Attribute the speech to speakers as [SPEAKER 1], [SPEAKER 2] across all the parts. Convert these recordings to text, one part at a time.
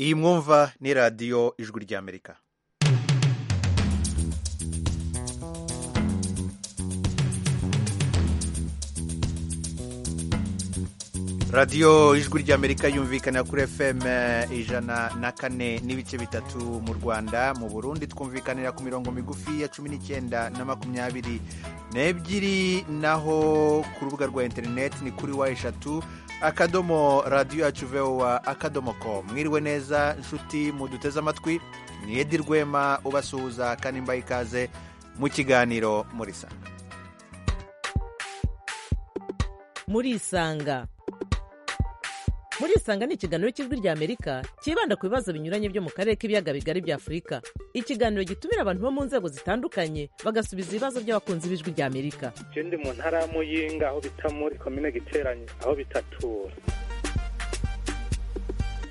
[SPEAKER 1] iyi mwumva ni radiyo ijwi ry'amerika radiyo ijwi ry'amerika yumvikana kuri fm ijana na kane n'ibice bitatu mu rwanda mu burundi twumvikanira ku mirongo migufi ya cumi n'icyenda na makumyabiri n'ebyiri naho ku rubuga rwa interineti ni kuri wa eshatu akadomo radiyo yacu vewa akadomo ko mwiriwe neza inshuti muduteze amatwi ni edi rwema ubasuhuza kandi mbaye ikaze mu kiganiro murisanga
[SPEAKER 2] murisanga murisanga ni ikiganiro cy'ijwi ry'amerika cyibanda ku bibazo binyuranye byo mu karere k'ibiyaga bigari bya afurika ikiganiro gitumira abantu bo mu nzego zitandukanye bagasubiza ibibazo by'abakunzi b'ijwi ry'amerika
[SPEAKER 3] je ndi mu ntara ya muyinga aho bita muri komine giteranye aho bitatura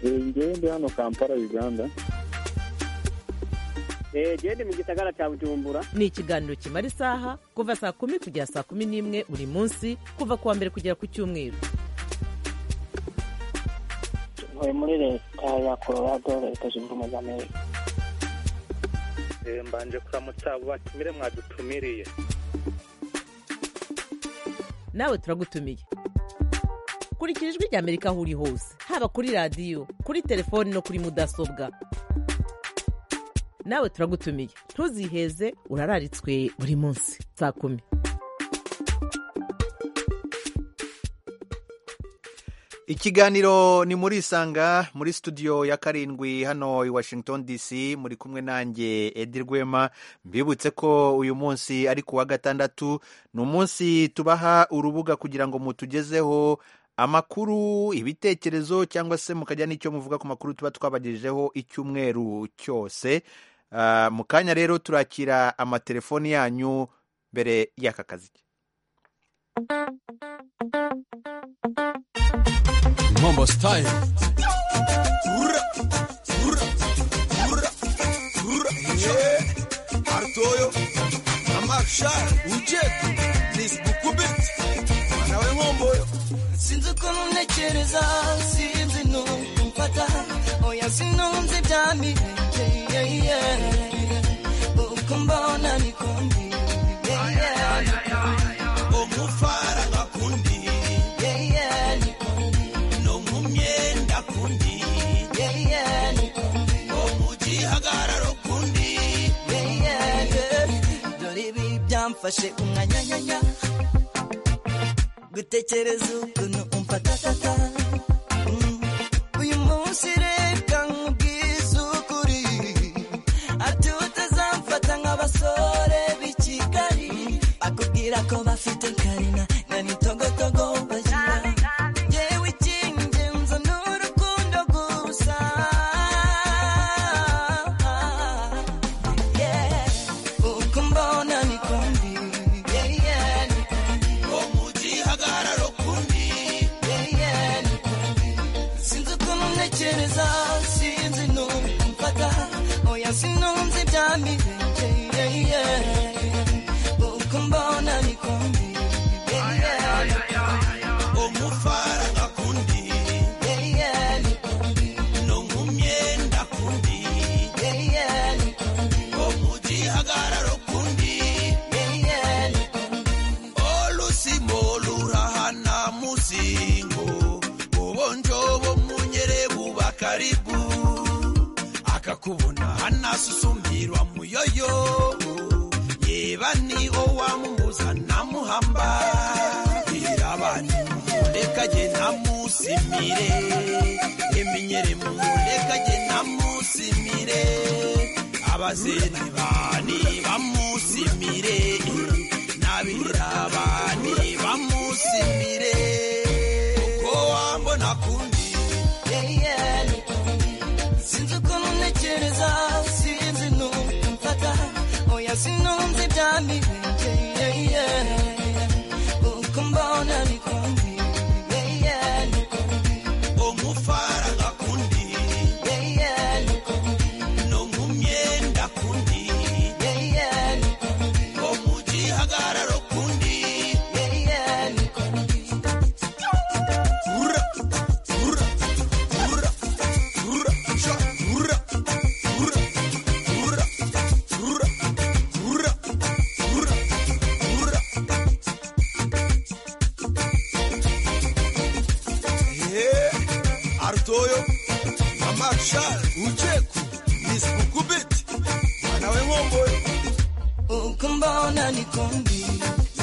[SPEAKER 4] ngewe ndi hano kampala uganda
[SPEAKER 5] eee ndi mu gisagara cya bujumbura
[SPEAKER 2] ni ikiganiro kimara isaha kuva saa kumi kugera saa kumi n'imwe buri munsi kuva ku wa mbere kugera ku cyumweru
[SPEAKER 6] ntuye muri leta ya colorado leta zunze ubumwe za amerika
[SPEAKER 3] Eh, mbanje kuramutsa abo batumire mwadutumiriye
[SPEAKER 2] nawe turagutumiye kurikira ijwi ry'amerika aho uri hose haba kuri radiyo kuri telefoni no kuri mudasobwa nawe turagutumiye ntuziheze urararitswe buri munsi saa kumi
[SPEAKER 1] ikiganiro ni muri isanga muri studio ya karindwi hano i washington dc muri kumwe nanjye edi rwema mbibutse ko uyu munsi ari ku wa gatandatu ni umunsi tubaha urubuga kugira ngo mutugezeho amakuru ibitekerezo cyangwa se mukajya n'icyo muvuga ku makuru tuba twabagejejeho icyumweru cyose Ah, mu kanya rero turakira amatelefoni yanyu mbere y'aka kazi
[SPEAKER 7] Mambo style. Ura, ura, ura, ura. Yeah. Artoyo. Amaksha. Ujet. This bukubit. Nawe ngomboyo.
[SPEAKER 8] sinzi uko munekereza sinzi numfata oya sinumva ibyamire uko mbona niko mbi Yeah, yeah,
[SPEAKER 7] Omufara ngakundi.
[SPEAKER 8] yeah, yeah, niko mbi.
[SPEAKER 7] Nomumyenda kundi.
[SPEAKER 8] Yeah, yeah, niko mbi.
[SPEAKER 7] Omugihagararo kundi.
[SPEAKER 8] Yeah, yeah, yeah. dore ibi byamfashe umwanyanyanya gutekereza ukuntu umfatatata Mm. uyu munsi reka nkubwize ukuri ati utazamfata nk'abasore b'i kigali akubwira ko bafite karina na nitogotogo bagira yewe icy'ingenzi ni urukundo gusa Yeah. uko mbona niko mbi Yeah, yeah, niko mbi.
[SPEAKER 7] Omugihagararo kundi.
[SPEAKER 8] sinzi ukuntu ntekereza sinzi numfata oya sinumva ibyamirenge uko mbona niko mbi Yeah, yeah,
[SPEAKER 7] Omufara ngakundi.
[SPEAKER 8] yeah, yeah, niko mbi.
[SPEAKER 7] Nomumyenda kundi.
[SPEAKER 8] Yeah, yeah, niko mbi.
[SPEAKER 7] Omugihagararo kundi.
[SPEAKER 8] Yeah, yeah, niko mbi.
[SPEAKER 7] olusimo lurahana musingo obonjo bw'omunyere buba karibu akakubona hanasusumirwa muyoyo yeba ni owamumuza namuhamba irabani muleka je namusimire eminyere muleka je namusimire abazeni bani bamusimire nabirabani bamusimire ko wambona kundi
[SPEAKER 8] Yeah, yeah, niko mbi. sinzi ukuntu ntekereza sinzi numfata oya sinumva ibyamirenge Yeah, yeah. uko mbona niko mbi Yeah, yeah, niko mbi.
[SPEAKER 7] omufara ngakundi
[SPEAKER 8] Yeah, yeah, niko mbi.
[SPEAKER 7] nomumyenda kundi
[SPEAKER 8] Yeah, yeah, niko mbi.
[SPEAKER 7] omugihagararo kundi
[SPEAKER 8] Yeah, yeah, niko mbi.
[SPEAKER 7] ura ura ura ura sha mtoyo mama chal ucheku miskukubiti mwanawe ng'omboyo
[SPEAKER 9] ukumbona nikundi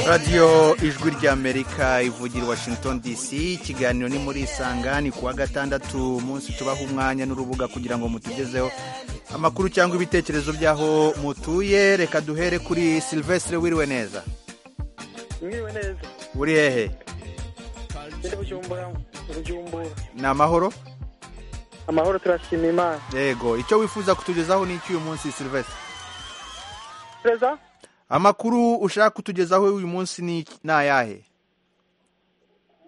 [SPEAKER 1] radiyo ijwi ry'amerika ivugira washington dc ikiganiro ni muri isanga ni kuwa gatandatu umunsi tubaha umwanya n'urubuga kugira ngo mutugezeho amakuru cyangwa ibitekerezo by'aho mutuye reka duhere kuri silvestre wiriwe neza
[SPEAKER 10] mwiriwe neza
[SPEAKER 1] uri hehe
[SPEAKER 10] ndi bujumbura bujumbura
[SPEAKER 1] ni amahoro
[SPEAKER 10] amahoro turashima imana
[SPEAKER 1] yego icyo wifuza kutugezaho ni icy'uyu munsi silvestre
[SPEAKER 10] perezida
[SPEAKER 1] amakuru ushaka kutugezaho uyu munsi ni ni ayahe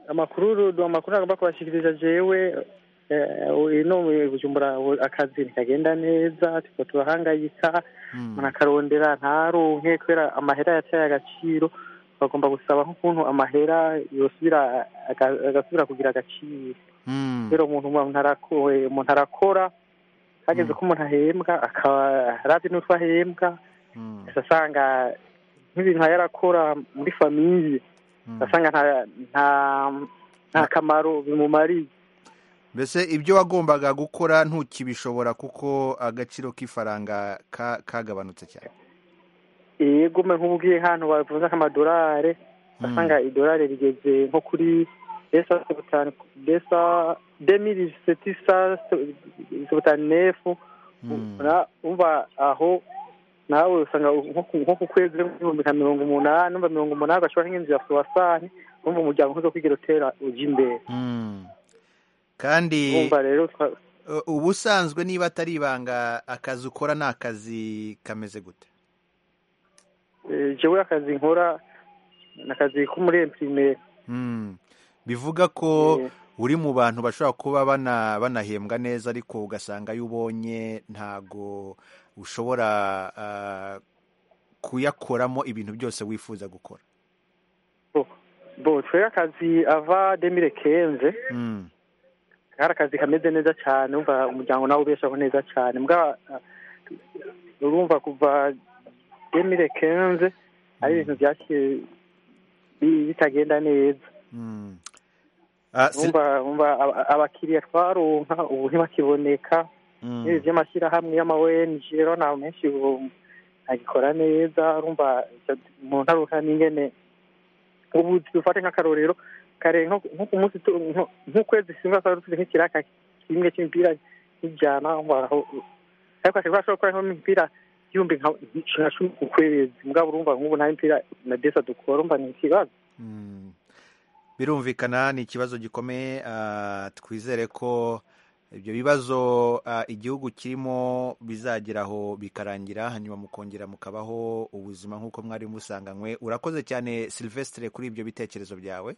[SPEAKER 10] amakuru uru- amakuru agomba kubashikiriza jewe eh, ino mu bujumbura ubu akazi ntikagenda neza tukaba turahangayika umuntu akarondera ntaronke kubera amahera yataye agaciro bagomba gusaba nk'ukuntu amahera yosubira aga- agasubira kugira agaciro
[SPEAKER 1] Mm.
[SPEAKER 10] rero umuntu umuntu arako- umuntu arakora hageze ko umuntu ahembwa akaba arazi n'utwo ahembwa
[SPEAKER 1] Mm.
[SPEAKER 10] asanga nk'ibintu nka yarakora muri famiye
[SPEAKER 1] Mm.
[SPEAKER 10] asanga nta nta nta kamaro bimumariye
[SPEAKER 1] mbese ibyo wagombaga gukora ntukibishobora kuko agaciro k'ifaranga ka- kagabanutse cyane
[SPEAKER 10] yego mwe nk'ubwiye hano bavuze nk'amadolari asanga idolari rigeze nko kuri desa sebutanu desa demiri setisa sebutanu nefu Ura- umva aho nawe usanga nko ku- nko ku kwezi nk'ibihumbi nka mirongo umunani umva mirongo umunani agashobora nk'inzu ya fuwasani umva umuryango nkuzo kwigira utera ujya imbere
[SPEAKER 1] Mm. kandi
[SPEAKER 10] umva rero twa-
[SPEAKER 1] uh, ubusanzwe niba atari ibanga akazi ukora ni akazi kameze gute
[SPEAKER 10] eh, jewe akazi nkora ni akazi ko muri empirimeri
[SPEAKER 1] Mm. bivuga ko
[SPEAKER 10] Eh.
[SPEAKER 1] uri mu bantu bashobora kuba bana banahembwa neza ariko ugasanga iyo ubonye ntago ushobora ah, kuyakoramo ibintu byose wifuza gukora
[SPEAKER 10] bo twebwe akazi ava demire kenze
[SPEAKER 1] Mm.
[SPEAKER 10] kari akazi kameze neza cyane umva umuryango nawe ubeshaho neza cyane mbwa urumva kuva demire kenze ari ibintu byaciye bi- bitagenda neza
[SPEAKER 1] Mm. Ah, si-
[SPEAKER 10] umva umva aba- abakiriya twaronka ubu ntibakiboneka
[SPEAKER 1] Mm.
[SPEAKER 10] n'ibi by'amashyirahamwe y'amawenji rero nta menshi ubu agikora neza urumva icyo- umuntu aruka n'ingene ubu dufate nk'akarorero kare nko nko ku munsi tu- nko- nk'ukwezi singa twari dufite nk'ikiraka kimwe cy'imipira nk'ijana umva aho ariko ashobora ashobora gukora nk'imipira y'ibihumbi nka nka cumi ku kwezi mbwa urumva nk'ubu nta mipira na desa dukora urumva ni ikibazo
[SPEAKER 1] Mm. birumvikana ni ikibazo gikomeye ah, twizere ko ibyo bibazo ah, igihugu kirimo bizageraho bikarangira hanyuma mukongera mukabaho ubuzima nk'uko mwari musanganywe urakoze cyane silvestre kuri ibyo bitekerezo byawe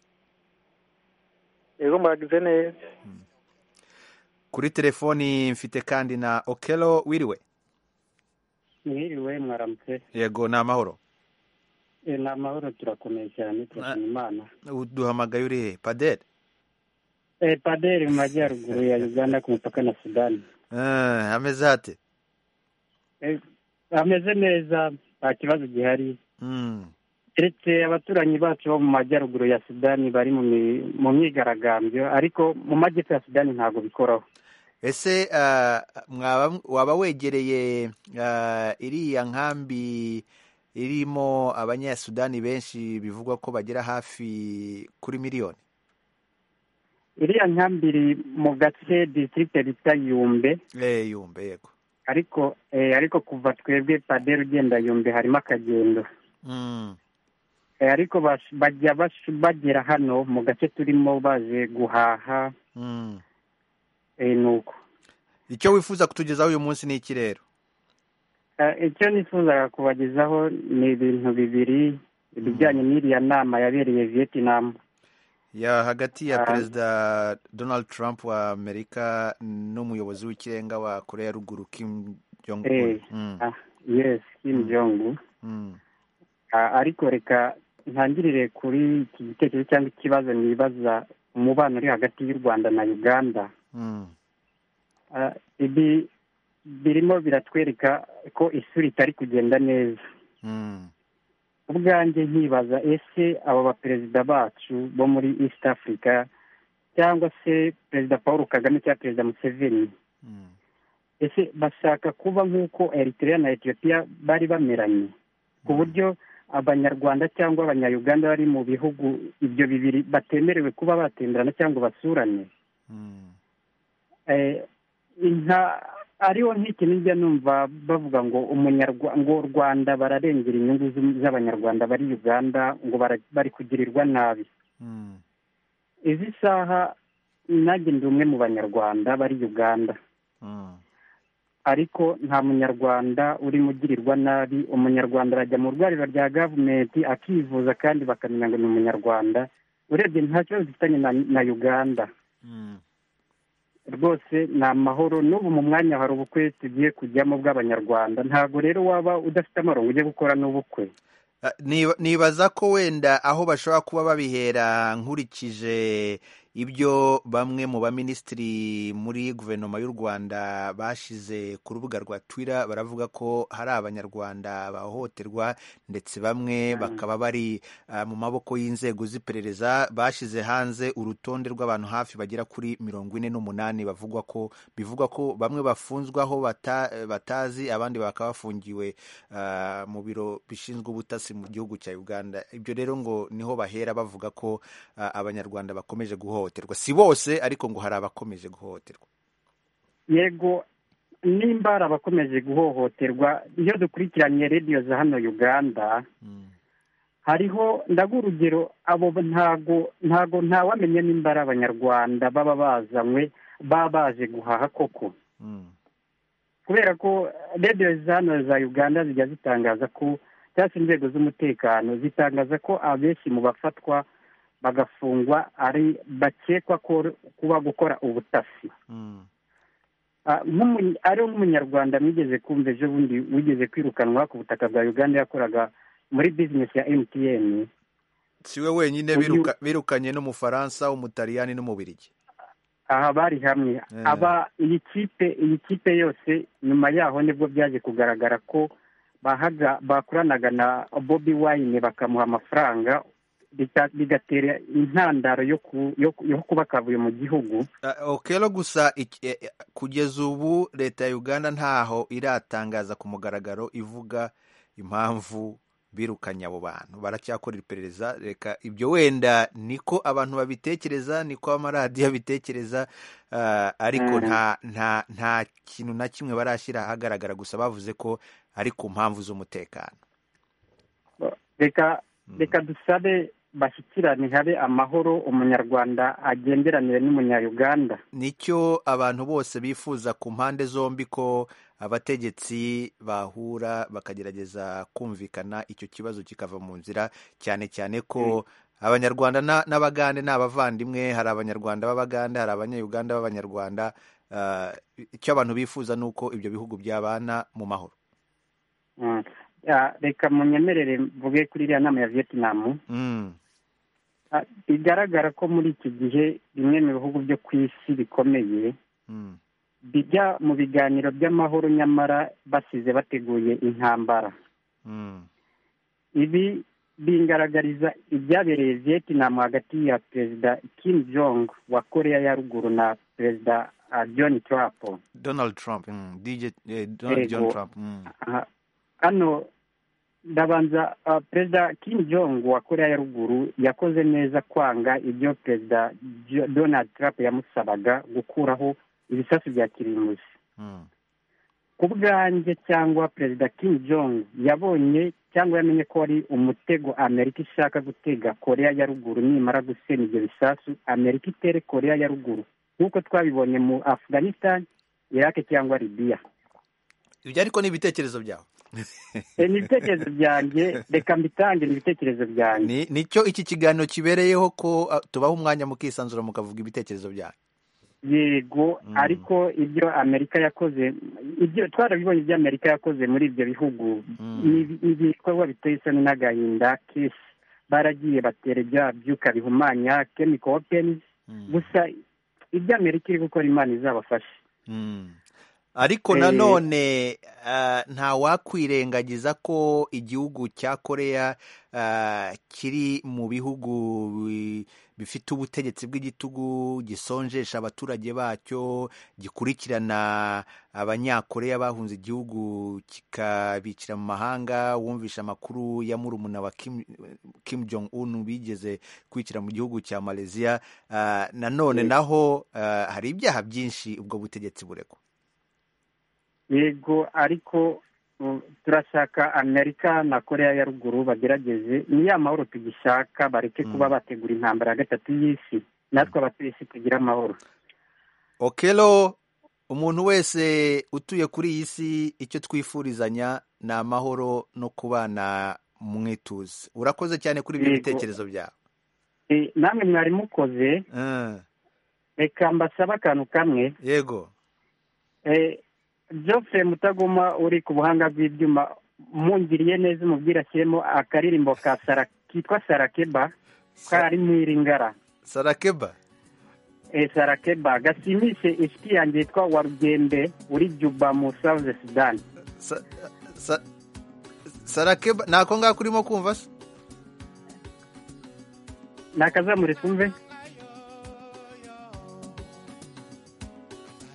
[SPEAKER 10] rero muragize neza
[SPEAKER 1] kuri telefoni mfite kandi na okelo wiriwe
[SPEAKER 11] mwiriwe mwaramutse
[SPEAKER 1] yego ni amahoro
[SPEAKER 11] Eh, ni amahoro turakomeye cyane turashima imana
[SPEAKER 1] duhamagaye uri he padere
[SPEAKER 11] Eh, paderi mu majyaruguru ya uganda ku mupaka na sudani
[SPEAKER 1] Ah, ameze hate
[SPEAKER 11] Eh, ameze neza nta kibazo gihari
[SPEAKER 1] Mm.
[SPEAKER 11] keretse abaturanyi bacu bo mu majyaruguru ya sudani bari mu mi- mu myigaragambyo ariko mu majyepfo ya sudani ntabwo bikoraho
[SPEAKER 1] ese ah, mwaba- waba wegereye ah, iriya nkambi irimo abanyasudani benshi bivugwa ko bagera hafi kuri miliyoni
[SPEAKER 11] iriya nkambiri mu gace district bita yumbe
[SPEAKER 1] Eh, yumve yego
[SPEAKER 11] ariko eh, ariko kuva twebwe paderi ugenda yumbe harimo akagendo
[SPEAKER 1] Mm,
[SPEAKER 11] Eh, ariko bas- bajya bas- bagera hano mu gace turimo baje guhaha
[SPEAKER 1] mm.
[SPEAKER 11] eh, nuko
[SPEAKER 1] icyo wifuza kutugezaho uyu munsi ni iki rero
[SPEAKER 11] Eh, icyo nifuzaga kubagezaho ni ibintu bibiri ibijyanye n'iriya nama yabereye vietinamu
[SPEAKER 1] ya hagati ya
[SPEAKER 11] Ah.
[SPEAKER 1] perezida donald trump wa amerika n'umuyobozi w'ikirenga wa korea ya ruguru kim jong un
[SPEAKER 11] Eh.
[SPEAKER 1] Mm,
[SPEAKER 11] Ah, yes kim jong
[SPEAKER 1] mm,
[SPEAKER 11] ariko reka ntangirire kuri iki gitekerezo cyangwa ikibazo nibaza umubano uri hagati y'u rwanda na uganda
[SPEAKER 1] mm,
[SPEAKER 11] Ah, ibi birimo biratwereka ko isuri itari kugenda neza
[SPEAKER 1] mm,
[SPEAKER 11] ubwanjye nkibaza ese abo baperezida bacu bo muri east africa cyangwa se perezida paul kagame cyangwa perezida museveni ese bashaka kuba nk'uko eritrea na etiyopiya bari bameranye ku buryo abanyarwanda cyangwa abanyayuganda bari mu bihugu ibyo bibiri batemerewe kuba batemberana cyangwa basurane Eh, nta ariho nk'iki nijya numva bavuga ngo umunyarwa ngo u rwanda bararengera inyungu z'u- z'abanyarwanda bari uganda ngo bara- bari kugirirwa nabi izi saha nanjye ndi umwe mu banyarwanda bari uganda ariko nta munyarwanda urimo ugirirwa nabi umunyarwanda arajya mu rwariro rya gavumenti akivuza kandi bakamenya ngo ni umunyarwanda urebye nta kibazo dufitanye na, na uganda rwose ni amahoro n'ubu mu mwanya hari ubukwe tugiye kujyamo bw'abanyarwanda ntabwo rero waba udafite amarongo ujye gukora n'ubukwe
[SPEAKER 1] Ah, niba- nibaza ko wenda aho bashobora kuba babihera nkurikije ibyo bamwe mu baminisitiri muri guverinoma y'u rwanda bashize ku rubuga rwa twitter baravuga ko hari abanyarwanda bahohoterwa ndetse bamwe bakaba bari ah, mu maboko y'inzego z'iperereza bashize hanze urutonde rw'abantu hafi bagera kuri mirongo ine n'umunani bavugwa ko bivugwa ko bamwe bafunzwe aho bata- batazi abandi bakaba bafungiwe ah, mu biro bishinzwe ubutasi mu gihugu cya Uganda ibyo rero ngo niho bahera bavuga ko ah, abanyarwanda bakomeje guhohoterwa si bose ariko ngo hari abakomeje guhohoterwa
[SPEAKER 11] yego nimba hari abakomeje guhohoterwa iyo dukurikiranye radiyo za hano uganda hariho ndaguha urugero abo ntago ntago ntawamenya nimba ari abanyarwanda baba bazanywe baba baje guhaha koko
[SPEAKER 1] Mm.
[SPEAKER 11] kubera ko radiyo za hano za uganda zijya zitangaza ko cyangwa se inzego z'umutekano zitangaza ko abenshi mu bafatwa bagafungwa ari bakekwa ko kuba gukora ubutasi
[SPEAKER 1] Mm.
[SPEAKER 11] Ah, nk'umu- ariho nk'umunyarwanda mwigeze kumva ejo bundi wigeze kwirukanwa ku butaka bwa uganda yakoraga muri bizinesi ya emutiyeni
[SPEAKER 1] si we wenyine
[SPEAKER 11] Uyu-
[SPEAKER 1] biruka- birukanye n'umufaransa umutaliyani n'umubirigi
[SPEAKER 11] aha bari hamwe
[SPEAKER 1] Eh.
[SPEAKER 11] aba iyi kipe iyi kipe yose nyuma yaho nibwo byaje kugaragara ko bahaga bakoranaga na bobi wayine bakamuha amafaranga bita- bigatera intandaro yo ku- yo ku- yo kuba akavuye mu gihugu
[SPEAKER 1] Ah, okero gusa iki- eh, eh, kugeza ubu leta ya uganda ntaho iratangaza ku mugaragaro ivuga impamvu birukanye abo bantu baracyakora iperereza reka ibyo wenda niko abantu babitekereza niko amaradiyo abitekereza ah, ariko
[SPEAKER 11] Mm.
[SPEAKER 1] nta nta nta kintu na kimwe barashyira ahagaragara gusa bavuze ko ari ku mpamvu z'umutekano
[SPEAKER 11] reka
[SPEAKER 1] Mm.
[SPEAKER 11] reka dusabe bashyikirane habe amahoro umunyarwanda agenderanire n'umunyayuganda
[SPEAKER 1] nicyo abantu bose bifuza ku mpande zombi ko abategetsi bahura bakagerageza kumvikana icyo kibazo kikava mu nzira cyane cyane ko abanyarwanda na- n'abagande ni abavandimwe hari abanyarwanda b'abagande hari abanyayuganda b'abanyarwanda Ah, icyo abantu bifuza ni uko ibyo bihugu byabana mu mahoro
[SPEAKER 11] Mm. Ah, reka munyemerere mvuge kuri iriya nama ya vietinamu
[SPEAKER 1] Mm,
[SPEAKER 11] Ah, bigaragara ko muri iki gihe bimwe mu bihugu byo ku isi bikomeye
[SPEAKER 1] mm,
[SPEAKER 11] bijya mu biganiro by'amahoro nyamara basize bateguye intambara
[SPEAKER 1] mm,
[SPEAKER 11] ibi bingaragariza ibyabereye vietinamu hagati ya perezida kim jong wa koreya ya ruguru na perezida ah, john trump
[SPEAKER 1] Donald Trump mm, DJ eh, Donald
[SPEAKER 11] Yego.
[SPEAKER 1] John Trump mm,
[SPEAKER 11] Aha. hano ndabanza ah, perezida kim jong wa koreya ya ruguru yakoze neza kwanga ibyo perezida Jo- donald trump yamusabaga gukuraho ibisasu bya kirimbuzi
[SPEAKER 1] mm,
[SPEAKER 11] ku bwanjye cyangwa perezida kim jong yabonye cyangwa yamenye ko ari umutego amerika ishaka gutega koreya ya ruguru nimara gusena ibyo bisasu amerika itere koreya ya ruguru nk'uko twabibonye mu afghanistan iraq cyangwa libiya
[SPEAKER 1] ibyo ariko ni ibitekerezo byawe
[SPEAKER 11] Eh, ni ibitekerezo byanjye reka mbitange ni ibitekerezo byanjye
[SPEAKER 1] ni nicyo iki kiganiro kibereyeho ko ah, tubaha umwanya mukisanzura mukavuga ibitekerezo byanyu
[SPEAKER 11] yego
[SPEAKER 1] Mm.
[SPEAKER 11] ariko ibyo amerika yakoze ibyo twarabibonye ibyo amerika yakoze muri ibyo bihugu
[SPEAKER 1] Mm.
[SPEAKER 11] ni- ni ibikorwa biteye isoni n'agahinda kenshi baragiye batera ibya byuka bihumanya chemical weapons
[SPEAKER 1] Mm.
[SPEAKER 11] gusa ibyo amerika iri gukora imana izabafashe
[SPEAKER 1] Mm. ariko nanone ntawakwirengagiza ko igihugu cya koreya ah, kiri mu bihugu bi- bifite ubutegetsi bw'igitugu gisonjesha abaturage bacyo gikurikirana abanyakoreya bahunze igihugu kikabikira mu mahanga wumvisha amakuru ya murumuna wa Kim, Kim Jong Un bigeze kwikira mu gihugu cya Malaysia Ah, nanone naho ah, hari ibyaha byinshi ubwo butegetsi buregwa
[SPEAKER 11] yego ariko uh, turashaka amerika na korea ya ruguru bagerageze ni ya mahoro tugishaka bareke
[SPEAKER 1] Mm.
[SPEAKER 11] kuba bategura intambara ya gatatu y'isi natwe abatuye isi tugire amahoro
[SPEAKER 1] okelo umuntu wese utuye kuri iyi si icyo twifurizanya ni amahoro no kubana mu mwituze urakoze cyane kuri ibyo
[SPEAKER 11] Yego.
[SPEAKER 1] bitekerezo byawe
[SPEAKER 11] Eh, namwe mwari mukoze
[SPEAKER 1] Ah,
[SPEAKER 11] reka mbasaba akantu kamwe
[SPEAKER 1] yego
[SPEAKER 11] Eh, Geoffrey mutagoma uri ku buhanga bw'ibyuma mungiriye neza umubwira ashyiremo akaririmbo ka sara kitwa sarakeba kari mu iringara
[SPEAKER 1] sarakeba
[SPEAKER 11] Eh, sarakeba gasimishe inshuti yanjye yitwa warugembe uri juba mu south sudan
[SPEAKER 1] Sa- sa- sarakeba ntako ngako urimo kumva se
[SPEAKER 11] nakazamure twumve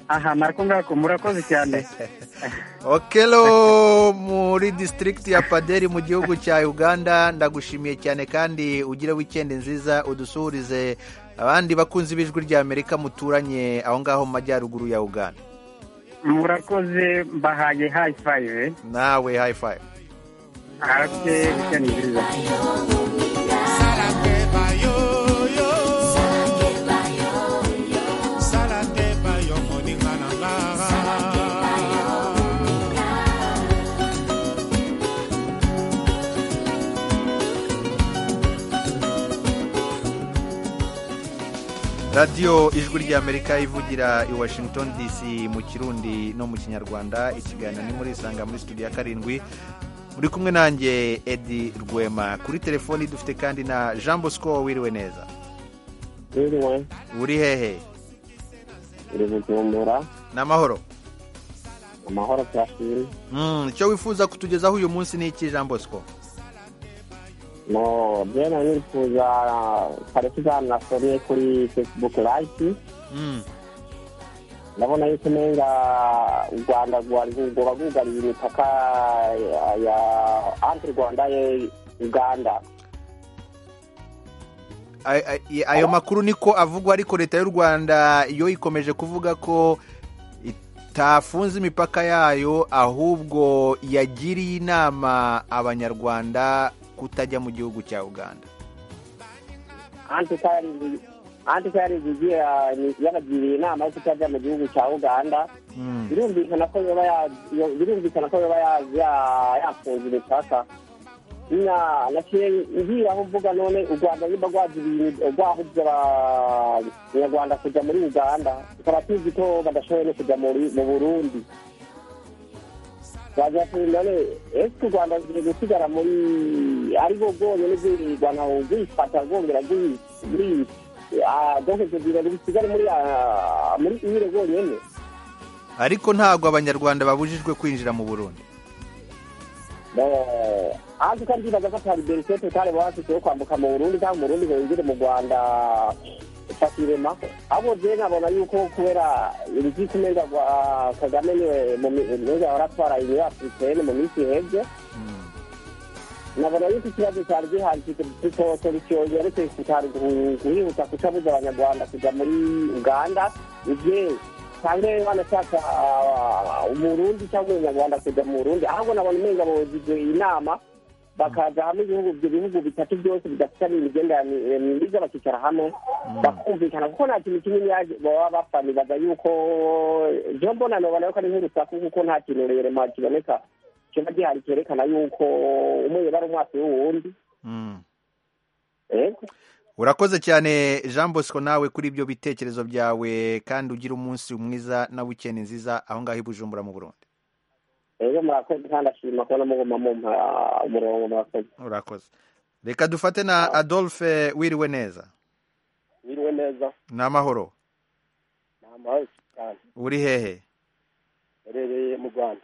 [SPEAKER 11] aha nako ngako murakoze cyane
[SPEAKER 1] okelo muri district ya paderi mu gihugu cya uganda ndagushimiye cyane kandi ugire wikendi nziza udusuhurize abandi bakunzi b'ijwi rya amerika muturanye aho ngaho mu majyaruguru ya uganda
[SPEAKER 11] murakoze mbahaye hayi fayive
[SPEAKER 1] nawe hayi fayive
[SPEAKER 11] arabye weekend nziza
[SPEAKER 1] radiyo ijwi ry'amerika ivugira i washington dc mu kirundi no mu kinyarwanda ikiganiro ni muri isanga muri studio ya karindwi muri kumwe nanjye edi rwema kuri telefoni dufite kandi na jean bosco wiriwe neza
[SPEAKER 6] wiriwe
[SPEAKER 1] uri hehe
[SPEAKER 6] uri bujumbura
[SPEAKER 1] n'amahoro
[SPEAKER 6] amahoro turashimye
[SPEAKER 1] Mm, icyo wifuza kutugezaho uyu munsi ni iki jean bosco
[SPEAKER 6] no byera nifuza kare tuzanasomye kuri facebook live
[SPEAKER 1] Mm,
[SPEAKER 6] ndabona yuko umenga u rwanda rwari rwoba rwugariye imipaka ya- ya anti rwanda ya uganda
[SPEAKER 1] ay- ay- ayo makuru niko avugwa ariko leta y'u rwanda yo ikomeje kuvuga ko itafunze imipaka yayo ahubwo yagiriye inama abanyarwanda kutajya mu gihugu cya uganda
[SPEAKER 6] anti karingi anti karingi igira yabagiriye inama yo kutajya mu gihugu cya uganda
[SPEAKER 1] Mm,
[SPEAKER 6] birumvikana ko yoba ya- yo- birumvikana ko yoba ya- ya- yafunze imipaka na naciye ngiraho mvuga none u rwanda niba rwagiriye rwahubye abanyarwanda kujya muri uganda tukaba tuzi ko badashoboye no kujya muri- mu burundi wagira ati none ese u rwanda rugiye gusigara muri ari bo rwonyine rwirirwana rwifata rwongera rwi- rwi- ah, rwohereza ibintu bisigare muri ah, muri ire rwonyine
[SPEAKER 1] ariko ntabwo abanyarwanda babujijwe kwinjira mu burundi
[SPEAKER 6] anzi kandi bibaza ko atari berisete utari bafite yo kwambuka mu burundi cyangwa mu burundi ngo yinjire mu rwanda fakirema ahubwo je nkabona yuko kubera urukiko umenga rwa- kagame niwe mu mi- umenga waratwara iyo afurikeni mu minsi ihebye
[SPEAKER 1] Mm,
[SPEAKER 6] nabona yuko ikibazo cyari gihari kitose bicyongeretse kitari gu- guhihuta kucabuza abanyarwanda kujya muri uganda ibye cyangwa banashaka ah, umurundi cyangwa umunyarwanda kujya mu burundi ahubwo nabona umenga bujijwe inama bakaza hamwe ibihugu ibyo bihugu bitatu byose bidafitanye imigenderanire myiza bakicara hamwe bakumvikana kuko nta kintu kinini yaje- baba bafanibaza yuko je mbona nobona yuko ari nk'urusaku kuko nta kintu rerema kiboneka kiba gihari cyerekana yuko umuyoboro ari umwasi w'uwundi
[SPEAKER 1] mm.
[SPEAKER 6] Yego.
[SPEAKER 1] urakoze cyane jean bosco nawe kuri ibyo bitekerezo byawe kandi ugira umunsi mwiza na wikendi nziza aho ngaho i bujumbura mu burundi
[SPEAKER 6] rero murakoze kandi ashima kubona muguma mumpa umurongo murakoze
[SPEAKER 1] urakoze reka dufate na adolphe wiriwe neza
[SPEAKER 6] wiriwe neza
[SPEAKER 1] ni amahoro
[SPEAKER 6] ni amahoro cyane
[SPEAKER 1] uri hehe
[SPEAKER 12] yabereye mu rwanda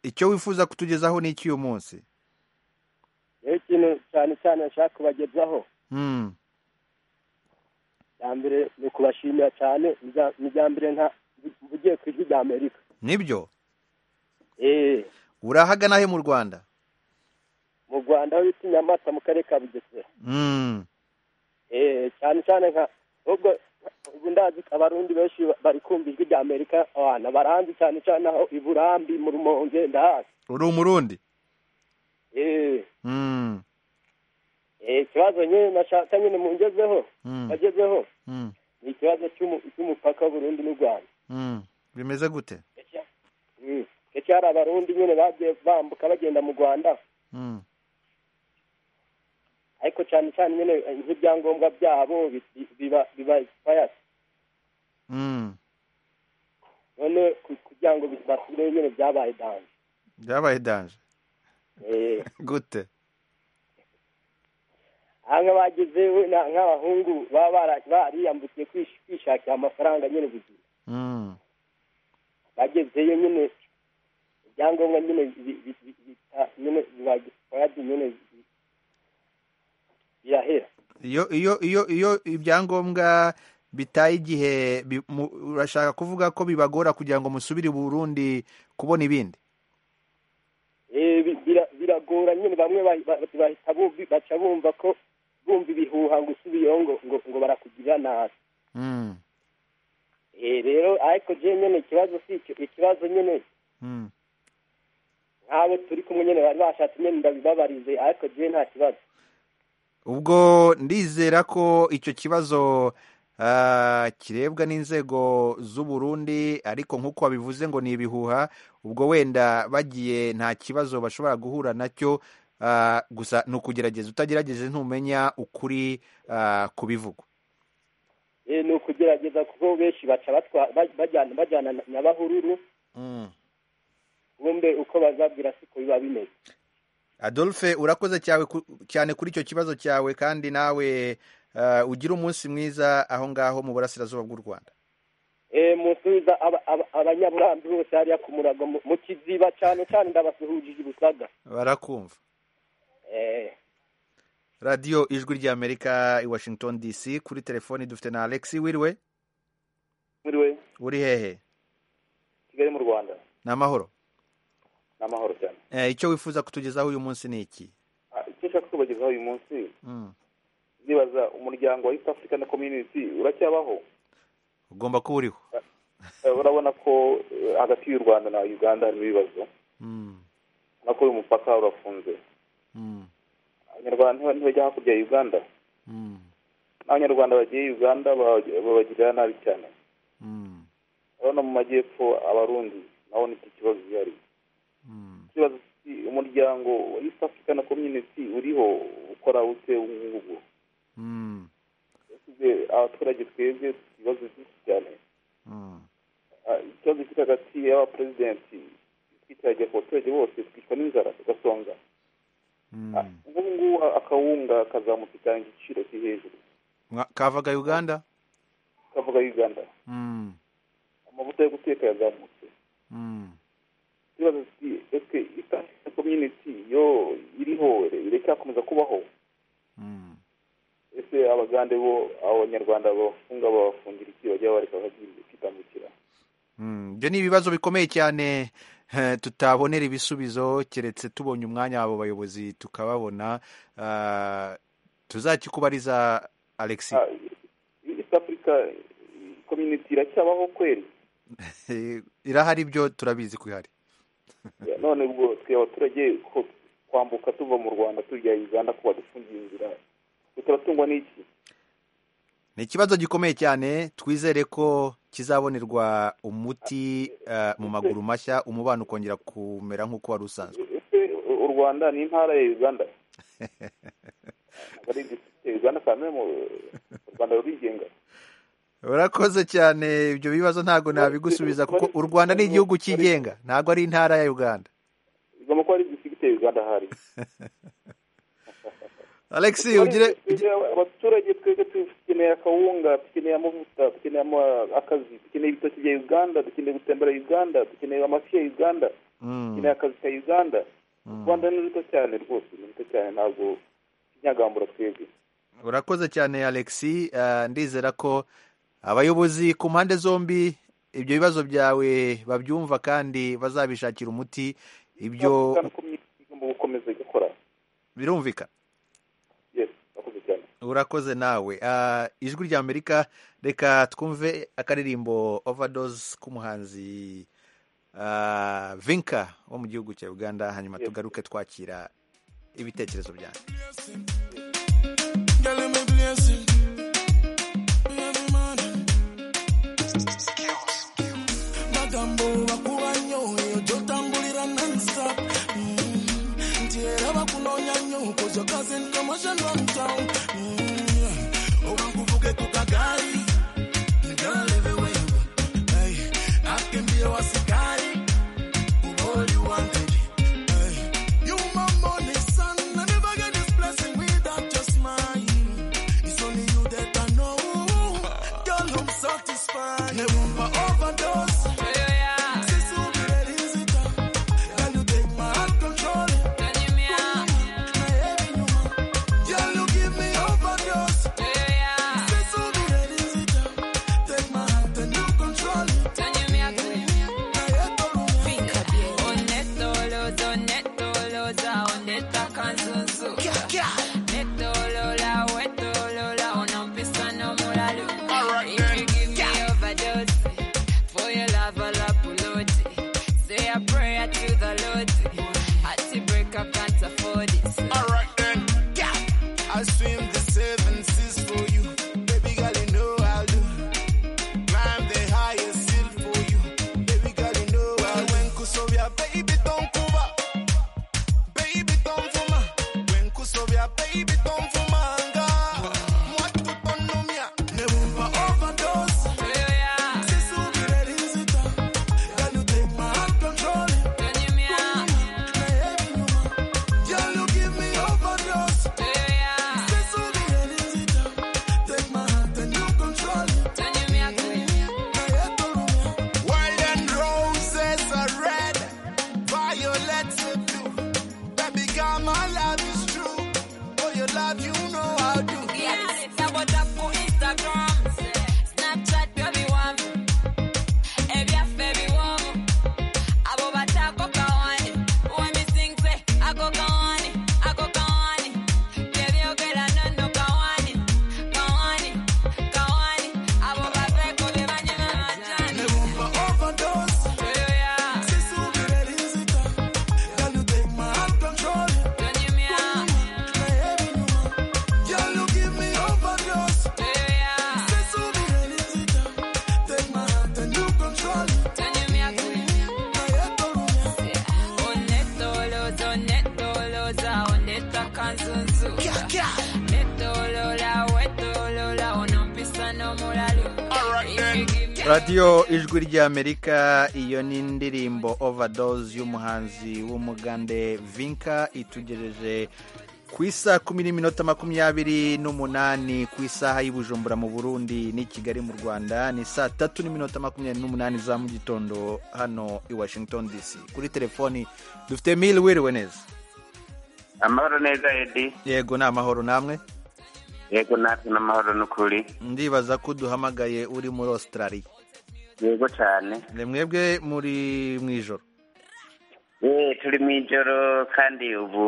[SPEAKER 1] icyo wifuza kutugezaho ni iki uyu munsi
[SPEAKER 12] rero ikintu cyane cyane nshaka kubagezaho
[SPEAKER 1] Mm,
[SPEAKER 12] icya mbere ni ukubashimira cyane ibya- ibya mbere nka mvugiye ku ijwi ry'amerika
[SPEAKER 1] nibyo
[SPEAKER 12] eee
[SPEAKER 1] urahagana he mu rwanda
[SPEAKER 12] mu rwanda aho bita i nyamata mu karere ka bugesera
[SPEAKER 1] Mm,
[SPEAKER 12] eee cyane cyane nka ahubwo ubu ndazi ko abarundi benshi ba- bari kumva ijwi ry'amerika abana baranzi cyane cyane aho i burambi mu rumonge ndahazi
[SPEAKER 1] uri umurundi
[SPEAKER 12] eee
[SPEAKER 1] Mm,
[SPEAKER 12] eee ikibazo nyine nashaka nyine mungezeho
[SPEAKER 1] mm,
[SPEAKER 12] bagezeho
[SPEAKER 1] mm,
[SPEAKER 12] ni ikibazo cy'umu- cy'umupaka w'uburundi n'u rwanda
[SPEAKER 1] mm. bimeze gute
[SPEAKER 12] Mm. ndetse hari abarundi nyine bagiye bambuka bagenda mu rwanda
[SPEAKER 1] Mm,
[SPEAKER 12] ariko cyane cyane nyine eh, nk'ibyangombwa byabo bi- bi- biba biba expired
[SPEAKER 1] mm.
[SPEAKER 12] none ku- kugira ngo bi- basubire nyine byabaye danje
[SPEAKER 1] byabaye danje
[SPEAKER 12] Eh,
[SPEAKER 1] gute
[SPEAKER 12] aha nk'abagize wenda nk'abahungu baba bara- bariyambukiye kwish- kwishakira amafaranga nyine buzima
[SPEAKER 1] Mm,
[SPEAKER 12] bagezeyo nyine ibyangombwa nyine bi- bi- bi- bita- nyine biba expired nyine bi- birahera
[SPEAKER 1] iyo iyo iyo iyo ibyangombwa bitaye igihe bi- mu- urashaka kuvuga ko bibagora kugira ngo musubire i burundi kubona ibindi
[SPEAKER 12] Eh, bi- bira- biragora nyine bamwe bahi- ba- bahita bumva- baca bumva ko bumva ibihuha ngo usubiyeho ngo ngo ngo barakugirira nabi
[SPEAKER 1] Mm,
[SPEAKER 12] Eh, rero ariko je nyine ikibazo si icyo ikibazo nyine
[SPEAKER 1] mm.
[SPEAKER 12] nk'abo turi kumwe nyine bari bashatse nyine ndabibabarize ariko je nta kibazo
[SPEAKER 1] ubwo ndizera ko icyo kibazo ah, kirebwa n'inzego z'u Burundi ariko nk'uko wabivuze ngo ni ibihuha ubwo wenda bagiye nta kibazo bashobora guhura nacyo ah, gusa ni ukugerageza utagerageje ntumenya ukuri ah, ku bivugwa
[SPEAKER 12] Eh, ni ukugerageza kuko benshi baca batwa- ba- bajyana bajyana na- na bahururu bombe uko bazabwira siko biba bimeze
[SPEAKER 1] adolphe urakoze cyawe ku- cyane kuri icyo kibazo cyawe kandi nawe ah, ugire umunsi mwiza aho ngaho mu burasirazuba bw'u rwanda
[SPEAKER 12] Eh, musubiza aba- aba- abanyaburambi bose hariya ku murago mu- mu kiziba cyane cyane ndabasuhujije ubusaga
[SPEAKER 1] barakumva
[SPEAKER 12] Eh,
[SPEAKER 1] radiyo ijwi ry'amerika i washington dc kuri telefoni dufite na alexi wiriwe
[SPEAKER 12] muriwe
[SPEAKER 1] uri hehe
[SPEAKER 12] kigali mu rwanda
[SPEAKER 1] ni amahoro
[SPEAKER 12] ni amahoro cyane
[SPEAKER 1] Eh, icyo wifuza kutugezaho uyu munsi ni iki
[SPEAKER 12] Ah, icyo nshaka kubagezaho uyu munsi
[SPEAKER 1] Mm.
[SPEAKER 12] ndibaza umuryango wa east african community uracyabaho
[SPEAKER 1] ugomba kuba uriho
[SPEAKER 12] Eh, urabona ko eh, hagati y'u rwanda na uganda harimo ibibazo
[SPEAKER 1] Mm,
[SPEAKER 12] urabona ko uyu mupaka urafunze
[SPEAKER 1] mm,
[SPEAKER 12] abanyarwanda ntiba- ntibajya hakurya ya uganda
[SPEAKER 1] mm,
[SPEAKER 12] n'abanyarwanda bagiye uganda baba- babagirira nabi cyane
[SPEAKER 1] mm,
[SPEAKER 12] urabona mu majyepfo abarundi nabo ni iki kibazo gihari
[SPEAKER 1] mm.
[SPEAKER 12] ikibazo si umuryango wa east african community uriho ukora ute ubungubu
[SPEAKER 1] Mm,
[SPEAKER 12] yasize abaturage twebwe ibibazo byinshi cyane
[SPEAKER 1] mm,
[SPEAKER 12] Ah, ikibazo kiri hagati y'abaperezidenti twitiragiye ku baturage bose twicwa n'inzara tugasonga Ah,
[SPEAKER 1] mm.
[SPEAKER 12] ubu ngubu a- akawunga kazamutse cyane igiciro kiri hejuru
[SPEAKER 1] Mwa- kavaga uganda
[SPEAKER 12] kavuga uganda
[SPEAKER 1] Mm,
[SPEAKER 12] amavuta yo guteka yazamutse
[SPEAKER 1] mm,
[SPEAKER 12] ikibazo ati ese itanga community yo iriho iracyakomeza kubaho
[SPEAKER 1] mm.
[SPEAKER 12] ese abagande bo abanyarwanda bafunga babafungira iki bajya bareka bagiye kwitambukira
[SPEAKER 1] Mm, ibyo ni ibibazo bikomeye cyane eh, tutabonera ibisubizo keretse tubonye umwanya abo bayobozi tukababona Ah, tuzakikubariza alexi
[SPEAKER 12] Ah, east africa community iracyabaho kweli
[SPEAKER 1] Eh, irahari byo turabizi ko ihari
[SPEAKER 12] Ya, none ubwo twe abaturage ko kwambuka tuva mu rwanda tujya uganda ko badufungiye inzira turatungwa n'iki
[SPEAKER 1] ni ikibazo gikomeye cyane twizere ko kizabonerwa umuti eh, mu maguru mashya umubano ukongera kumera nk'uko wari usanzwe
[SPEAKER 12] ese u rwanda ni intara ya uganda Ntabwo ari district ya uganda kamere mu u rwanda rurigenga
[SPEAKER 1] urakoze cyane ibyo bibazo ntabwo nabigusubiza kuko u rwanda ni igihugu cyigenga ntabwo ari intara ya uganda
[SPEAKER 12] igomba kuba ari district ya uganda hari
[SPEAKER 1] Alex ugire
[SPEAKER 4] abaturage twebwe dukeneye akawunga dukeneye amavuta dukeneye ama- akazi dukeneye ibitoki bya uganda dukeneye gutembera uganda dukeneye amafi ya uganda dukeneye akazi ka uganda u rwanda ni ruto cyane rwose ni ruto cyane ntabwo kinyagambura twebwe
[SPEAKER 1] urakoze cyane alexi Eh, ndizera ko abayobozi ku mpande zombi ibyo bibazo byawe babyumva kandi bazabishakira umuti ibyo
[SPEAKER 4] Kandi ko imyitozo igomba gukomeza igakora
[SPEAKER 1] birumvikana
[SPEAKER 4] yes urakoze cyane
[SPEAKER 1] urakoze nawe Ah, ijwi rya amerika reka twumve akaririmbo overdose k'umuhanzi ah, vinka wo mu gihugu cya uganda hanyuma tugaruke twakira ibitekerezo byanyu
[SPEAKER 7] Girl, I'm a blessing. Every man. magambo bakuba nnyo eyo gyotambulira nonstop Mm, nti era bakunoonya nnyo kozo cousin commotion from town Mm, oba nkuvuge ku kagaali Girl, everywhere you go. Hey, akimbie wa sikari kuba oli wanted. Hey, you my morning sun. I never get this blessing without your smile. It's only you that I know. Girl, I'm satisfied. Never overdose. Since you've been ready, is it up? Girl, you take my heart control. My heavy you want. Girl, you give me overdose. Since you've been ready, is it up? Take my heart and you control it. My head don't know. Alright then, yeah. I swim the seven seas for you, baby girl. You know I'll do. Climb the highest hill for you, baby girl. You know I'll do. When kusovia, baby don't kuba, baby don't fuma. When kusovia, baby don't fuma anga. Mwatu tonomia, never overdose. Since you be ready, sit down. Girl, you take my heart control. Now everything you want. Girl, you give me overdose. Since you be ready, sit down. Take my hand and you control it. My head don't know. Wild and roses are red, violets are blue. Baby, girl, my love is true. For your love, you know I do. Never overdose. Since you be ready, sit down. Girl, you take my heart control. Now everything you want. Girl, you give me overdose. Since you be ready, sit down. Take my hand and you control it. My head don't know.
[SPEAKER 1] radiyo ijwi ry'amerika iyo ni indirimbo overdose y'umuhanzi w'umugande vinka itugejeje ku isa kumi n'iminota makumyabiri n'umunani ku isaha y'ubujumbura mu burundi n'i kigali mu rwanda ni saa tatu n'iminota makumyabiri n'umunani za mu gitondo hano i washington dc kuri telefoni dufite mili wiriwe neza
[SPEAKER 13] amahoro neza edi
[SPEAKER 1] yego ni amahoro namwe
[SPEAKER 13] yego natwe n'amahoro n'ukuri
[SPEAKER 1] ndibaza ko uduhamagaye uri muri australia
[SPEAKER 13] yego cyane
[SPEAKER 1] ni mwebwe muri mu ijoro
[SPEAKER 13] Eh, turi mu ijoro kandi ubu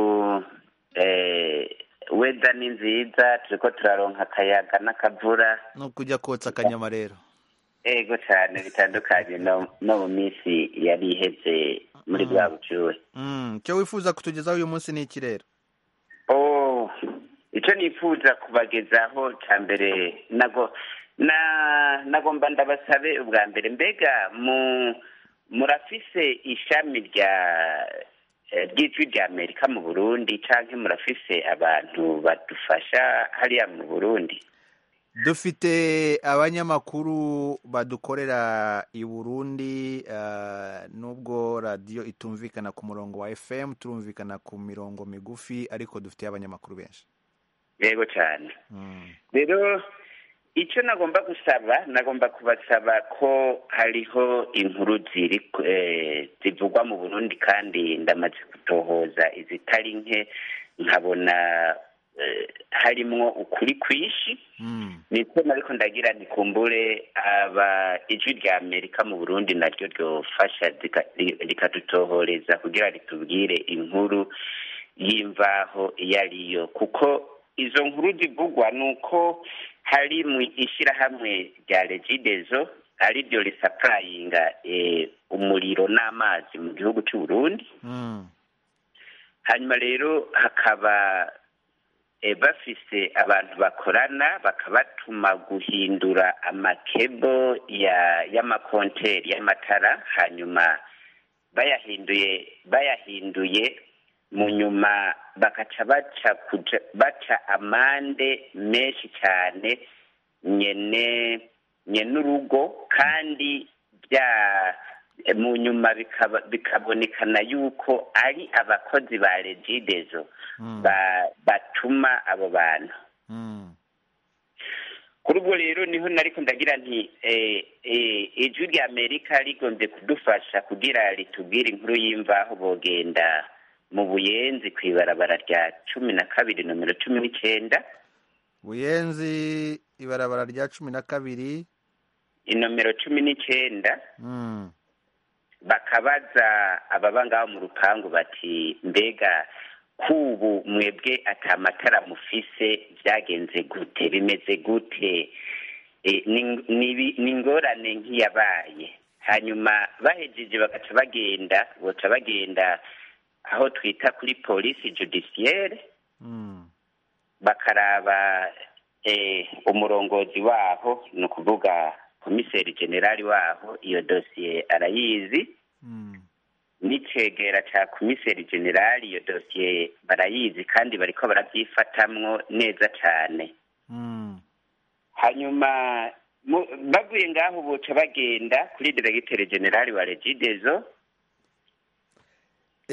[SPEAKER 13] eh, weda ni nziza turiko turaronka akayaga n'akavura
[SPEAKER 1] no kujya kotsa akanyama rero
[SPEAKER 13] yego cyane bitandukanye no no mu minsi yari iheze muri bwa bucuwe
[SPEAKER 1] Mm, icyo wifuza kutugezaho uyu munsi ni ikirere
[SPEAKER 13] Oh, icyo nifuza kubagezaho cya mbere nago na nagomba ndabasabe ubwa mbere mbega mu murafise ishami rya eh, ry'ijwi rya amerika mu burundi canke murafise abantu badufasha hariya mu burundi
[SPEAKER 1] dufite abanyamakuru badukorera i burundi ah, nubwo radiyo itumvikana ku murongo wa fm turumvikana ku mirongo migufi ariko dufite abanyamakuru benshi
[SPEAKER 13] yego cyane rero icyo nagomba gusaba nagomba kubasaba ko hariho inkuru ziri eh, zivugwa mu burundi kandi ndamaze gutohoza izitari nke nkabona eh, harimwo ukuri kwinshi niko ariko ndagira nikumbure aba ijwi rya amerika mu burundi naryo ryofasha rika- ri- rikadutohoreza kugira ritubwire inkuru y'imvaho iyo ariyo kuko izo nkuru zivugwa ni uko hari mu ishyirahamwe rya regidezo ariryo risapurayinga eh, umuriro n'amazi mu gihugu cy'u Burundi hanyuma rero hakaba eh, bafise abantu bakorana bakabatuma guhindura amakebo ya- y'amakonteri y'amatara hanyuma bayahinduye bayahinduye mu nyuma bakaca baca kuja baca amande menshi cyane nyene nyene urugo kandi bya mu nyuma bikaba- bikabonekana yuko ari abakozi ba regidezo ba- batuma abo bantu kuri ubwo rero niho nariko ndagira nti eh, eh, ijwi rya amerika rigombye kudufasha kugira ritubwire inkuru y'imvaho bogenda mu buyenzi ku ibarabara rya cumi na kabiri nomero cumi n'icenda
[SPEAKER 1] buyenzi ibarabara rya cumi na kabiri
[SPEAKER 13] inomero cumi n'icenda
[SPEAKER 1] Mm.
[SPEAKER 13] bakabaza ababa ngaho mu rupangu bati mbega kubu mwebwe ata matara mufise byagenze gute bimeze gute E, ni- ni- ni ingorane nk'iyabaye hanyuma bahejeje bagaca bagenda baca bagenda aho twita kuri polisi judiciaire bakaraba eh, umurongozi waho ni ukuvuga komiseri generali waho iyo dosiye arayizi n'icegera cya komiseri generali iyo dosiye barayizi kandi bariko barabyifatamwo neza cyane hanyuma mu- bavuye ngaho boca bagenda kuri diregiteri generali wa regidezo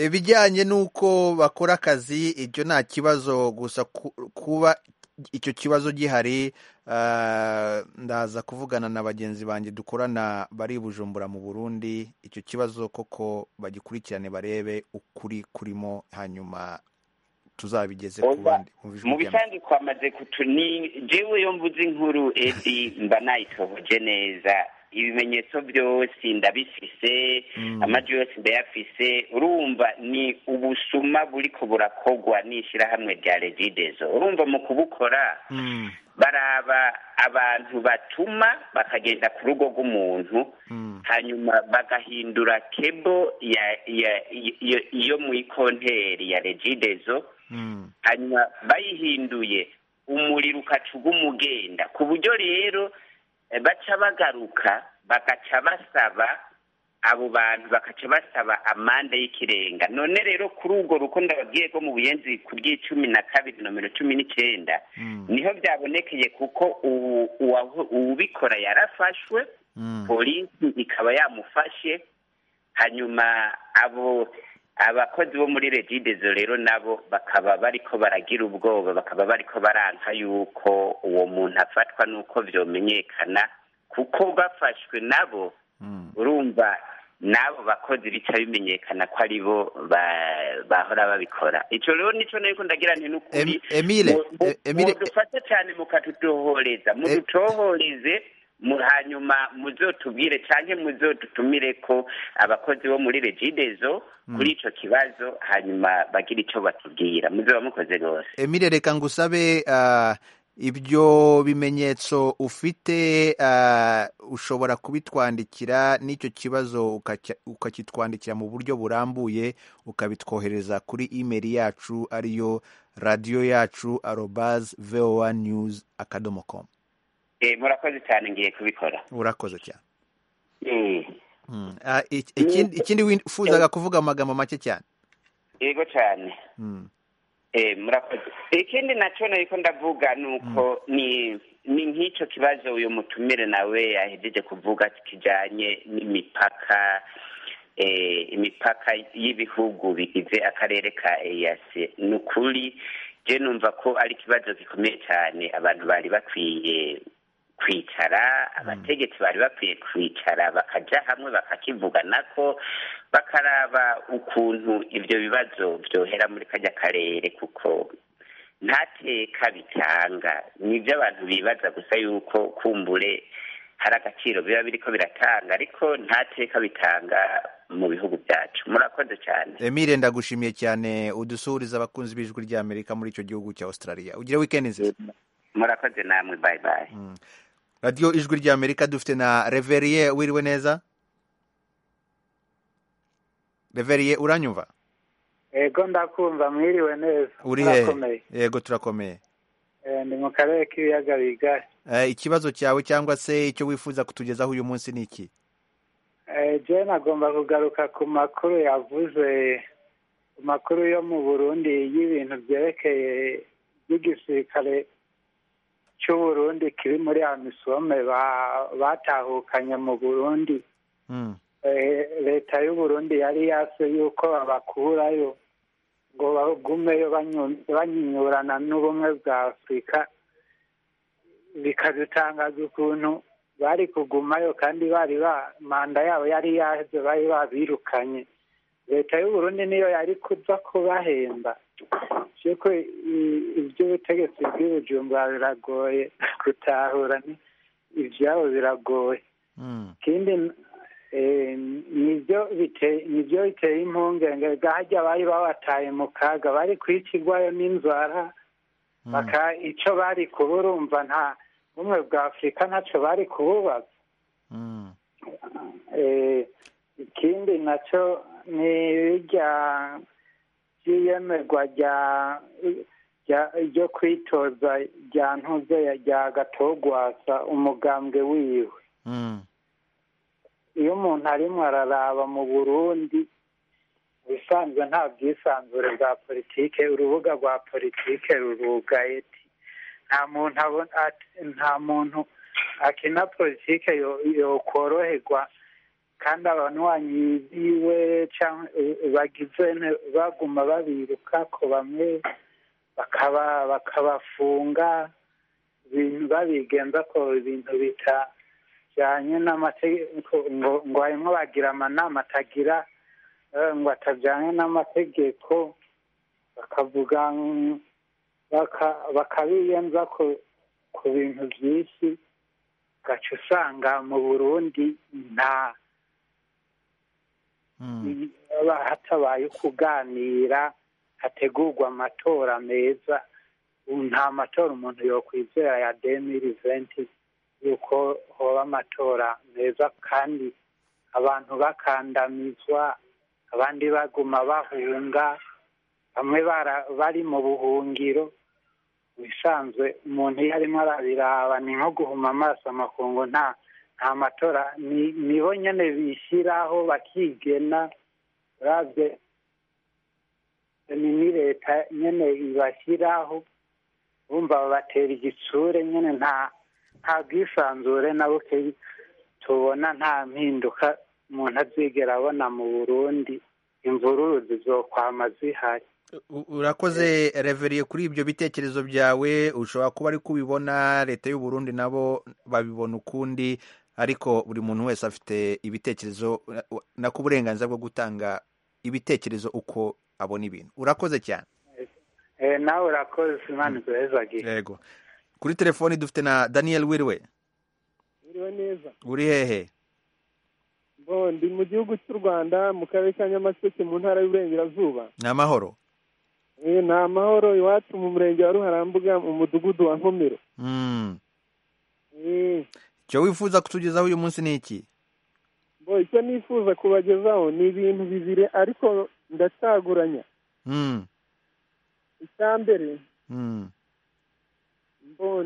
[SPEAKER 1] ibijyanye n'uko bakora akazi ibyo nta kibazo gusa ku- kuba icyo kibazo gihari eh, ndaza kuvugana na bagenzi banjye dukorana bari i bujumbura mu burundi icyo kibazo koko bagikurikirane barebe ukuri kurimo hanyuma tuzabigeze ku bandi bumva ijwi
[SPEAKER 13] mu
[SPEAKER 1] rya-
[SPEAKER 13] bitandiko amaze kutuni jewe yo mvuze inkuru edi mba nayitohoje neza ibimenyetso byose ndabifise amajwi yose ndayafise urumva ni ubusuma buriko burakogwa n'ishyirahamwe rya regidezo urumva mu kubukora baraba abantu batuma bakagenda ku rugo rw'umuntu hanyuma bagahindura kebo ya ya iyo- iyo mu ikonteri ya regidezo hanyuma bayihinduye umuriro ukaca uguma ugenda ku buryo rero eh, baca bagaruka bagaca basaba abo bantu bagaca basaba amande y'ikirenga none rero kuri urwo ruko ndababwiye ko mu buyenzi ku bw'icumi na kabiri nomero cumi n'icyenda niho byabonekeye kuko ubu- uwaho- uwubikora yarafashwe polisi ikaba yamufashe hanyuma abo abakozi bo muri regidezo rero nabo bakaba bariko baragira ubwoba bakaba bariko baranka yuko uwo muntu afatwa n'uko vyomenyekana kuko bafashwe nabo urumva n'abo bakozi bica bimenyekana ko ari bo ba- bahora babikora ico rero nico nariko ndagira nti n'ukuri
[SPEAKER 1] Emile,
[SPEAKER 13] Mu- mu-
[SPEAKER 1] e- Emile,
[SPEAKER 13] mudufate cyane mukatutohoreza mudutohoreze mu- hanyuma muzotubwire canke muzodutumire ko abakozi bo muri regidezo kuri ico kibazo hanyuma bagire ico batubwira muzoba mukoze rwose
[SPEAKER 1] Emile reka ngusabe ah, ibyo bimenyetso ufite ah, ushobora kubitwandikira n'icyo kibazo ukacya- ukakitwandikira mu buryo burambuye ukabitwohereza kuri email yacu ariyo radiyo yacu arobaz voa news akadomo com
[SPEAKER 13] Eh, murakoze cyane ngiye kubikora
[SPEAKER 1] urakoze cyane
[SPEAKER 13] Eh,
[SPEAKER 1] Mm. Ah, ik- ikindi ikindi wifuzaga kuvuga amagambo make cyane
[SPEAKER 13] yego cane
[SPEAKER 1] Mm.
[SPEAKER 13] Eh, murakoze ikindi nacyo nariko ndavuga nuko ni ni nk'icyo kibazo uyu mutumire nawe yahejeje kuvuga kijanye n'imipaka eh, imipaka y'ibihugu bigize akarere ka EAC ni ukuri je numva ko ari ikibazo gikomeye cyane abantu bari bakwiye kwicara abategetsi bari bakwiye kwicara bakajya hamwe bakakivugana ko bakaraba ukuntu ibyo bibazo byohera muri kajya karere kuko nta teka bitanga ni ibyo abantu bibaza gusa yuko kumbure hari agaciro biba biriko biratanga ariko nta teka bitanga mu bihugu byacu murakoze cyane
[SPEAKER 1] emile ndagushimiye cyane udusuhuriza abakunzi b'ijwi ry'amerika muri icyo gihugu cya australia ugire wikendi nziza
[SPEAKER 13] murakoze namwe bayi bayi
[SPEAKER 1] radiyo ijwi ry'amerika dufite na reveriye wiriwe neza reveriye uranyumva
[SPEAKER 3] yego ndakumva mwiriwe neza
[SPEAKER 1] uri hehe yego turakomeye
[SPEAKER 3] ni mu karere k'ibiyaga bigari
[SPEAKER 1] ikibazo cyawe cyangwa se icyo wifuza kutugezaho uyu munsi ni iki
[SPEAKER 3] jena agomba kugaruka ku makuru yavuze ku makuru yo mu burundi y'ibintu byerekeye by'igisirikare cy'uburundi kiri muri amisome batahukanye mu burundi leta y'uburundi yari yase yuko babakurayo ngo bagumeyo banyinyurana n'ubumwe bwa afurika bikadutangaza ukuntu bari kugumayo kandi bari ba manda yabo yari yaje bari babirukanye leta y'uburundi niyo yari kuza kubahemba kuko iby'ubutegetsi bw'ibujumbura biragoye gutahura ibyabo biragoye ikindi nibyo biteye impungenge gahajya bari babataye mu kaga bari kwicirwayo n'inzara icyo bari kuburumva nta bumwe bwa afurika ntacyo bari kububaza ikindi nacyo ni ibijya iyemerwa ryo kwitoza rya ntuze rya gatogwasa umugambwe wiwe iyo umuntu arimo araraba mu burundi ubusanzwe nta bwisanzure bwa politike urubuga rwa politike rurugaye nta muntu nta muntu akina politike yokoroherwa kandi abanywanyi biwe bagize baguma babiruka ko bamwe bakaba bakabafunga ibintu babigenza ko ibintu bitajyanye n'amategeko ngo harimo bagira amanama atagira ngo atajyanye n'amategeko bakavuga bakabiyenza ku bintu byinshi gaca usanga mu burundi nta hatabaye kuganira hategurwa amatora meza nta matora umuntu yokwizera ya demiri venti yuko hoba amatora meza kandi abantu bakandamizwa abandi baguma bahunga bamwe bari mu buhungiro bisanzwe umuntu iyo arimo arabiraba ni nko guhuma amaso amakungu nta nta matora nibo nyine bishyiraho bakigena urabye ni leta nyine ibashyiraho bumva babatera igitsure nyine nta nta bwisanzure na buke tubona nta mpinduka umuntu azigera abona mu burundi imvururu zizokwama zihari
[SPEAKER 1] urakoze reveriye kuri ibyo bitekerezo byawe ushobora kuba ari kubibona leta y'uburundi nabo babibona ukundi ariko buri muntu wese afite ibitekerezo nako uburenganzira bwo gutanga ibitekerezo uko abona ibintu urakoze cyane
[SPEAKER 3] nawe urakoze imana izohezagiye
[SPEAKER 1] yego kuri telefoni dufite na daniel wirwe
[SPEAKER 14] wiriwe neza
[SPEAKER 1] uri hehe
[SPEAKER 14] ndi mu gihugu cy'u rwanda mu karere ka nyamasheke mu ntara y'uburengerazuba
[SPEAKER 1] ni amahoro
[SPEAKER 14] ni amahoro iwacu mu murenge wa ruharambuga mu mudugudu wa nkomero
[SPEAKER 1] icyo wifuza kutugezaho uyu munsi ni iki
[SPEAKER 14] icyo nifuza kubagezaho ni ibintu bibiri ariko ndacaguranya icya mbere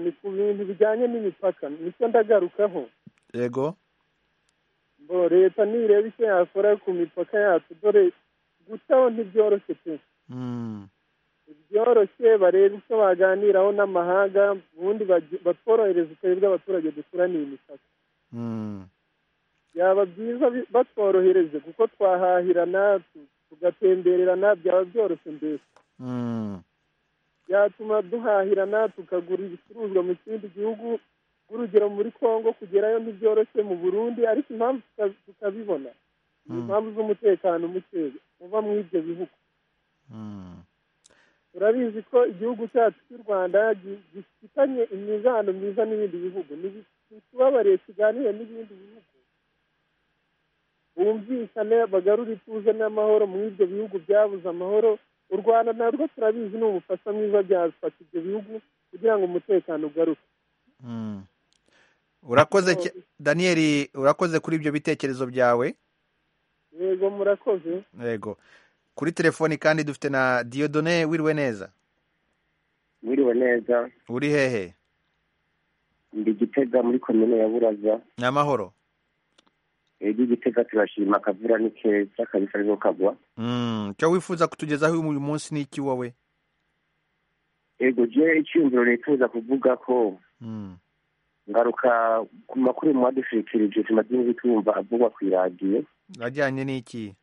[SPEAKER 14] ni ku bintu bijyanye n'imipaka nicyo ndagarukaho
[SPEAKER 1] yego
[SPEAKER 14] leta nireba icyo yakora ku mipaka yacu dore gutaho ntibyoroshye pe byoroshye bareba icyo baganiraho n'amahanga ubundi batworohereza uturere bw'abaturage dukura imipaka byaba byiza batworohereje kuko twahahirana tugatembererana byaba byoroshye mbese yatuma duhahirana tukagura ibicuruzwa mu kindi gihugu urugero muri congo kugerayo ntibyoroshye mu burundi ariko impamvu tuka- tukabibona ni impamvu z'umutekano mukeya uva muri ibyo bihugu turabizi ko igihugu cyacu cy'u rwanda gi- gifitanye imizano myiza n'ibindi bihugu ntitubabariye kiganire n'ibindi bihugu bumvikane bagarure ituze n'amahoro muri ibyo bihugu byabuze amahoro u rwanda narwo turabizi ni ubufasha mwiza byafata ibyo bihugu kugira ngo umutekano ugaruke
[SPEAKER 1] Mm. urakoze cy- daniyeli urakoze kuri ibyo bitekerezo byawe
[SPEAKER 14] yego murakoze
[SPEAKER 1] yego kuri telefoni kandi dufite na diyodone wiriwe neza
[SPEAKER 15] mwiriwe neza
[SPEAKER 1] uri hehe
[SPEAKER 15] ndi gitega muri komine ya buraza
[SPEAKER 1] ni amahoro
[SPEAKER 15] ego igitega turashima akavura ni keza kabisa ariko kagwa
[SPEAKER 1] Mm, icyo wifuza kutugezaho uyu munsi ni iki wowe
[SPEAKER 15] ego je icyumviro nifuza kuvuga ko
[SPEAKER 1] Mm,
[SPEAKER 15] ngaruka ku makuru mwadushikirije tumaze iminsi twumva avugwa ku iradiyo
[SPEAKER 1] ajyanye n'iki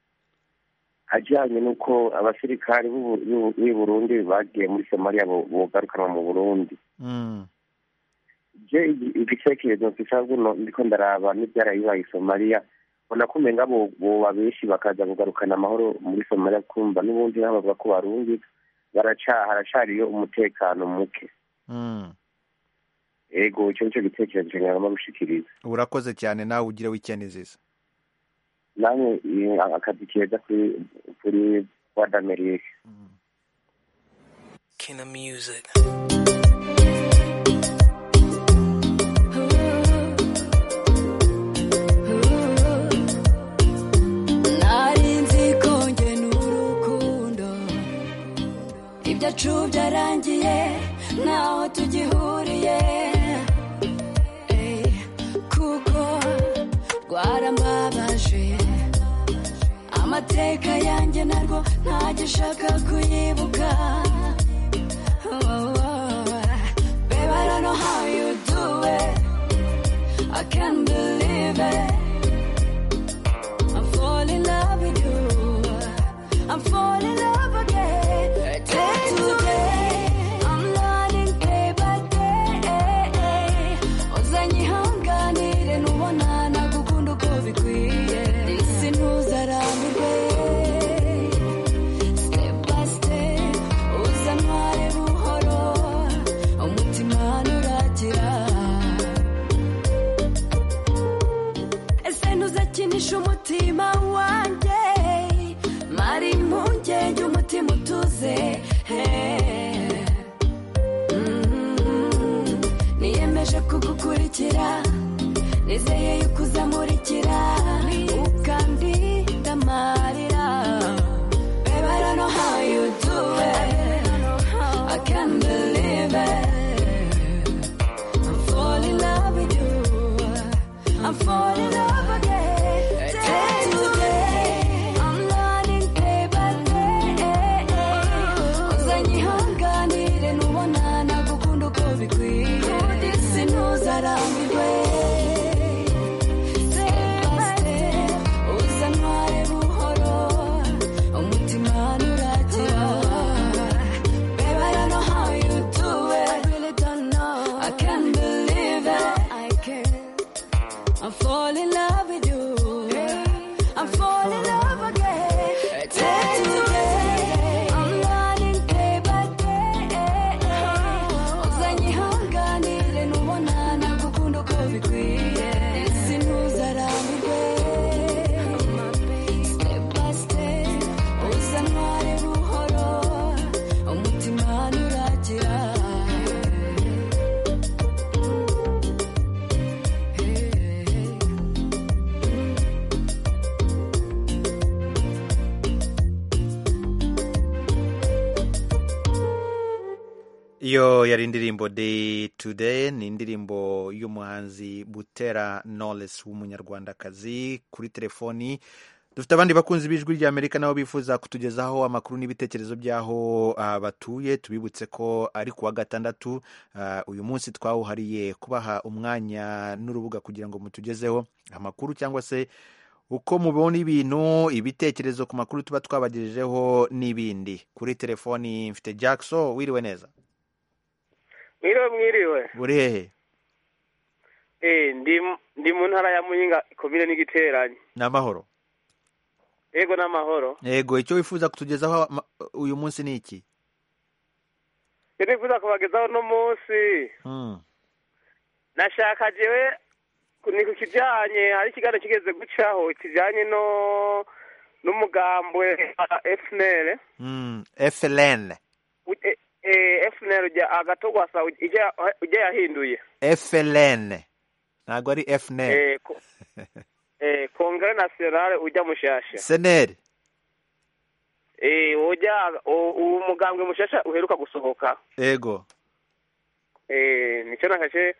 [SPEAKER 15] ajyanye n'uko abasirikari b'u- b'u- b'i burundi bagiye muri somaliya bo- bogarukanwa mu burundi
[SPEAKER 1] Mm,
[SPEAKER 15] je igi- igitekerezo kicaguno ndiko ndaraba n'ibyarayibaye i somaliya mbona ko umenga bo- boba benshi bakaza kugarukana amahoro muri somaliya kumva n'ubundi n'abavuga ko barundi baraca- haracariyo umutekano muke
[SPEAKER 1] mm.
[SPEAKER 15] ego icyo nicyo gitekerezo cyangwa gushikiriza
[SPEAKER 1] urakoze cyane nawe ugire wikendi nziza
[SPEAKER 15] namwe eh, akazi keza kuri kuri wadamerike
[SPEAKER 9] Kina music.
[SPEAKER 16] nari nzi ko njye n'urukundo ibyacu byarangiye ntaho tugihuriye Eh, kuko rwarambabaje amateka yanjye narwo ntagishaka kuyibuka oh, oh. babe i don't know how you do it i can't believe it I'm falling in love with you. I'm falling in love again. Day to day, I'm learning day by day. uzanyihanganire nubona nagukunda uko bikwiye isi ntuzarambirwe step by step uzantware buhoro umutima nuragira ese ntuzakinisha umutima wanjye mari impungenge umutima utuze eh. Mm, niyemeje kugukurikira nizeye yuko uzamurikira ukandidamarira Babe, I don't know how you do it. I can't believe it. I'm falling in love with you. I'm falling in love again. Day to day, I'm learning day by day. Uzanyihanganire nubona nagukunda uko bikwiye. Isi ntuzarambirwe. Step by step, uzantware buhoro. Umutima nuragira. Babe, I don't know how you do it. I really don't know. I can't believe it. I can't. I'm falling in love with you. I'm falling in love again. Day to day, I'm learning day by day. Uzanyihanganire nubona nagukunda uko bikwiye. Isi ntuzarambirwe. Step by step, uzantware buhoro. Umutima nuragira.
[SPEAKER 1] iyo yari indirimbo day today ni indirimbo y'umuhanzi butera knowless w'umunyarwandakazi kuri telefoni dufite abandi bakunzi b'ijwi rya amerika nabo bifuza kutugezaho amakuru n'ibitekerezo by'aho ah, batuye tubibutse ko ari kuwa gatandatu ah, uyu munsi twawuhariye kubaha umwanya n'urubuga kugira ngo mutugezeho amakuru cyangwa se uko mubona ibintu ibitekerezo ku makuru tuba twabagejejeho n'ibindi kuri telefoni mfite jackson wiriwe neza
[SPEAKER 17] mwiriwe mwiriwe
[SPEAKER 1] uri hehe
[SPEAKER 17] Eh, ndi ndi mu ntara ya muyinga komine n'igiteranye
[SPEAKER 1] ni amahoro
[SPEAKER 17] yego n'amahoro
[SPEAKER 1] yego icyo wifuza kutugezaho ama- uyu munsi ni iki
[SPEAKER 17] iyo nifuza kubagezaho uno munsi
[SPEAKER 1] Mm.
[SPEAKER 17] nashaka jewe ni ku kijanye hari ikiganiro kigeze gucaho kijanye no n'umugambwe wa FNL
[SPEAKER 1] Mm, fln
[SPEAKER 17] U- eh, eh, FNL rya agatogwasa ujya yahinduye
[SPEAKER 1] fln ntabwo ari fnl
[SPEAKER 17] Eh, ko- eh, Congrès National ujya mushasha
[SPEAKER 1] seneri
[SPEAKER 17] Eh, ujya u- uwo mugambwe mushasha uheruka gusohoka
[SPEAKER 1] yego
[SPEAKER 17] Eh, nicyo nashashe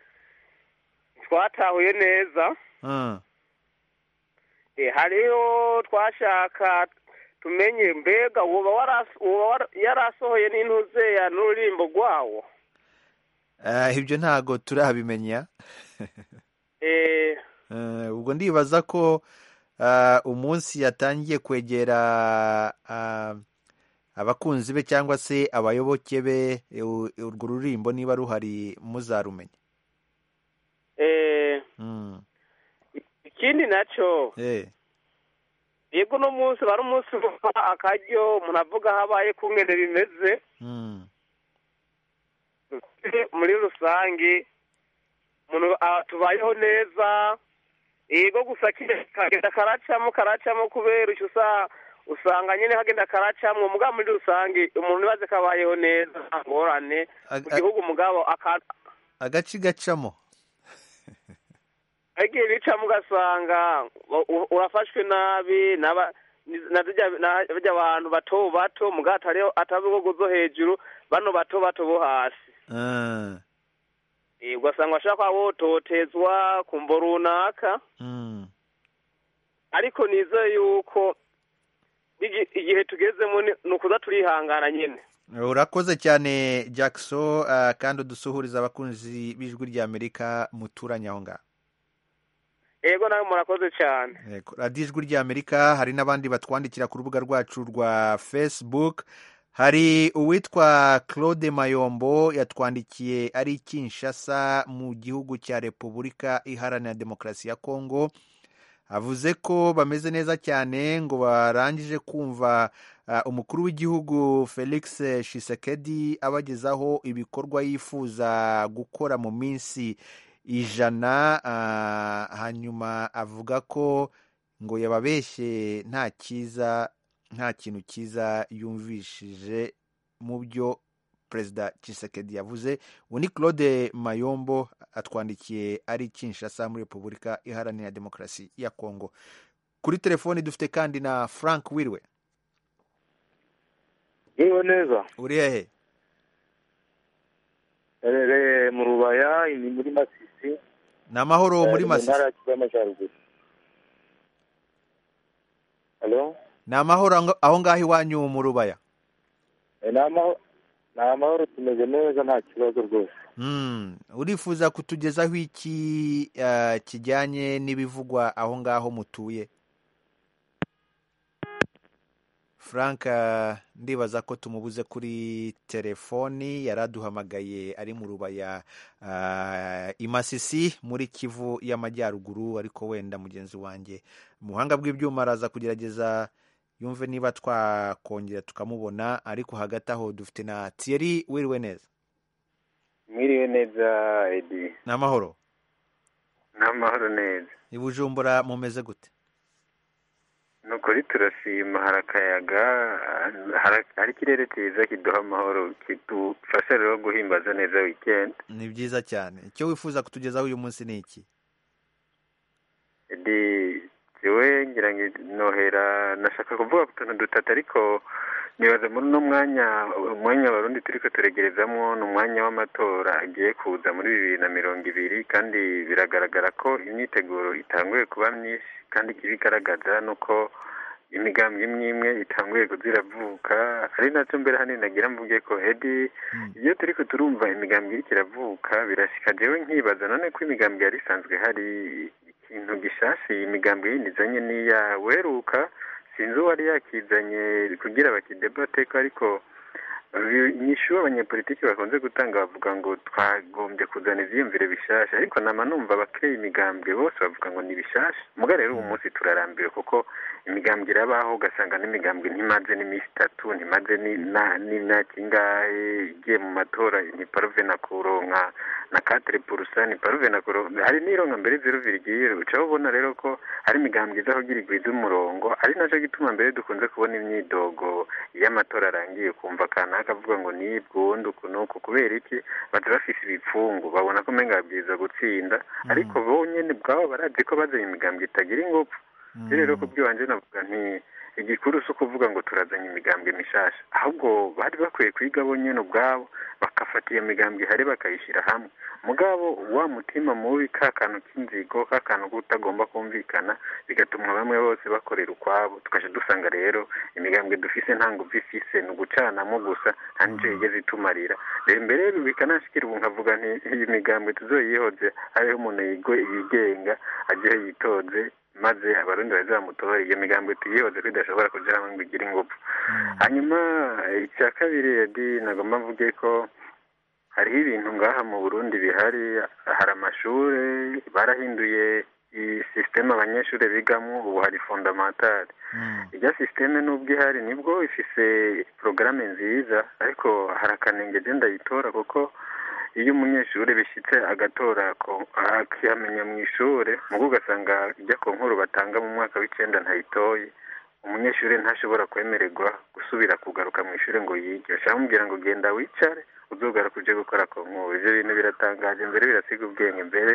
[SPEAKER 17] twatahuye neza
[SPEAKER 1] Mm.
[SPEAKER 17] Eh, hariho twashaka tumenye mbega woba waras- woba war- yarasohoye n'intuzeya n'ururimbo rwawo
[SPEAKER 1] Eh, ibyo ntabwo turabimenya
[SPEAKER 17] Eh,
[SPEAKER 1] Eh, ubwo ndibaza ko ah, umunsi yatangiye kwegera ah, abakunzi be cyangwa se abayoboke be eh, u- urwo rurimbo niba ruhari muzarumenye
[SPEAKER 17] eh,
[SPEAKER 1] Mm.
[SPEAKER 17] ikindi nacyo
[SPEAKER 1] Eh,
[SPEAKER 17] yego uno munsi wari umunsi uva akaryo umuntu avuga habaye kungene bimeze
[SPEAKER 1] mm,
[SPEAKER 17] muri rusange umuntu ah, tubayeho neza yego gusa kiriya kagenda karacamo karacamo kubera icyo usa usanga nyine kagenda karacamo mugabo muri rusange umuntu ibaze kabayeho neza nta ngorane
[SPEAKER 1] Ag-
[SPEAKER 17] mu gihugu mugabo aka-
[SPEAKER 1] agace gacamo
[SPEAKER 17] igihe bicamo ugasanga u- u- urafashwe nabi n'aba- na zirya- na barya abantu bato bato mugabo atari atari ibihugu byo hejuru bano bato bato bo hasi
[SPEAKER 1] Ah,
[SPEAKER 17] Eh, ugasanga bashaka bototezwa ku mbo runaka
[SPEAKER 1] mm,
[SPEAKER 17] ariko nizeye yuko igi- igihe tugezemo ni ni ukuza turihangana nyine
[SPEAKER 1] urakoze cyane jackson ah, kandi udusuhuriza abakunzi b'ijwi ry'amerika muturanye aho ngaho
[SPEAKER 17] yego nawe murakoze cyane
[SPEAKER 1] Yego, radiyo ijwi ry'amerika hari n'abandi batwandikira ku rubuga rwacu rwa facebook hari uwitwa claude mayombo yatwandikiye ari kinshasa mu gihugu cya repubulika iharanira demokarasi ya kongo avuze ko bameze neza cyane ngo barangije kumva ah, umukuru w'igihugu felix shisekedi abagezaho ibikorwa yifuza gukora mu minsi ijana ah, hanyuma avuga ko ngo yababeshye nta cyiza nta kintu cyiza yumvishije mu byo perezida Tshisekedi yavuze uwo ni claude mayombo atwandikiye ari kinshasa muri repubulika iharanira demokarasi ya kongo kuri telefoni dufite kandi na frank wirwe
[SPEAKER 18] Yewe neza
[SPEAKER 1] uri hehe
[SPEAKER 18] erere mu rubaya ni muri masisi
[SPEAKER 1] ni amahoro muri
[SPEAKER 18] Eh, mu
[SPEAKER 1] masisi
[SPEAKER 18] ntara ya Kivu y'amajyaruguru halo
[SPEAKER 1] ni amahoro ang- aho ngaho iwanyu mu rubaya
[SPEAKER 18] Eh, ni amahoro ni amahoro tumeze neza nta kibazo rwose
[SPEAKER 1] Mm, urifuza kutugezaho iki ah, kijyanye n'ibivugwa aho ngaho mutuye frank ah, ndibaza ko tumubuze kuri telefoni yari aduhamagaye ari mu rubaya ah, i masisi muri kivu y'amajyaruguru ariko wenda mugenzi wanjye mu buhanga bw'ibyuma araza kugerageza yumve niba twakongera tukamubona ariko hagati aho dufite na thierry wiriwe neza
[SPEAKER 19] mwiriwe neza edi
[SPEAKER 1] ni amahoro
[SPEAKER 19] n'amahoro neza
[SPEAKER 1] i bujumbura mumeze gute
[SPEAKER 19] ni ukuri turashima hari akayaga hari- hari ikirere cyiza kiduha amahoro kidufasha rero guhimbaza neza weekend
[SPEAKER 1] ni byiza cyane icyo wifuza kutugezaho uyu munsi ni iki
[SPEAKER 19] edi jewe ngira ngo nohera nashaka kuvuga ku tuntu dutatu ariko nibaza muri uno mwanya umwanya warundi turi ko turegerezamo ni umwanya w'amatora agiye kuza muri bibiri na mirongo ibiri kandi biragaragara ko imyiteguro itanguye kuba myinshi kandi ibigaragaza ni uko imigambi imwe imwe itanguye kuziravuka ari nacyo mbere hano nagira mvuge ko edi iyo turi ko turumva imigambi iriko iravuka birashika jewe nkibaza none ko imigambi yari isanzwe hari ikintu gishasha iyi migambi yinizanye n'iya weruka sinzi uwari yakizanye kugira bakidebateko ariko inyishu abanyepolitiki bakunze gutanga bavuga ngo twagombye kuzana ibyiyumvire bishasha ariko nama numva abakeye imigambwe bose bavuga ngo ni bishasha muga rero ubu munsi turarambiwe kuko imigambwe irabaho ugasanga n'imigambwe ntimaze n'iminsi itatu ntimaze n'imyaka ingahe igiye mu matora ni paruve na kuronka na katere purusa ni paruve na kuronka hari n'ironka mbere zeru virigiye ucaho ubona rero ko hari imigambwe izaho igira igwiza umurongo ari nacyo gituma mbere dukunze kubona imyidogo iyo amatora arangiye ukumva akantu akavuga ngo nibwo wundi uku n'uku kubera iki bati bafise ibipfungu babona ko umenga bwiza gutsinda ariko bo nyine bwabo barazi ko bazanye imigambi itagira ingufu rero ku bw'ibanze navuga nti igikuru si ukuvuga ngo turazanye imigambwe mishasha ahubwo bari bakwiye kwiga bo nyine ubwabo bagafata iyo migambwe ihari bakayishyira hamwe mugabo wa mutima mubi ka kantu k'inzigo ka kantu kutagomba kumvikana bigatuma bamwe bose bakorera ukwabo tukaje dusanga rero imigambwe dufise nta nguvu ifise ni ugucanamo gusa nta nicyo yigeze itumarira rero mbere bikanashikira ubu nkavuga nti iyi migambwe tuzoyihoze hariho umuntu yigo- yigenga agiye yitoze maze abarundi bazamutora iyo migambi tuyihoze ko idashobora kugeramo ngo igire ingufu hanyuma icya kabiri edi nagomba mvuge ko hariho ibintu ngaha mu burundi bihari hari amashuri barahinduye iyi sisiteme abanyeshuri bigamo ubu hari fondamentari irya sisiteme n'ubwo ihari nibwo ifise porogaramu nziza ariko hari akanenge agenda yitora kuko iyo umunyeshuri bishyitse agatora ko akihamenya mu ishuri mugo ugasanga ijya ku nkuru batanga mu mwaka w'icyenda ntayitoye umunyeshuri ntashobora kwemererwa gusubira kugaruka mu ishuri ngo yige bashaka kumubwira ngo genda wicare uzugaruka uje gukora ku nkuru ibyo bintu biratangaje mbere birasiga ubwenge mbere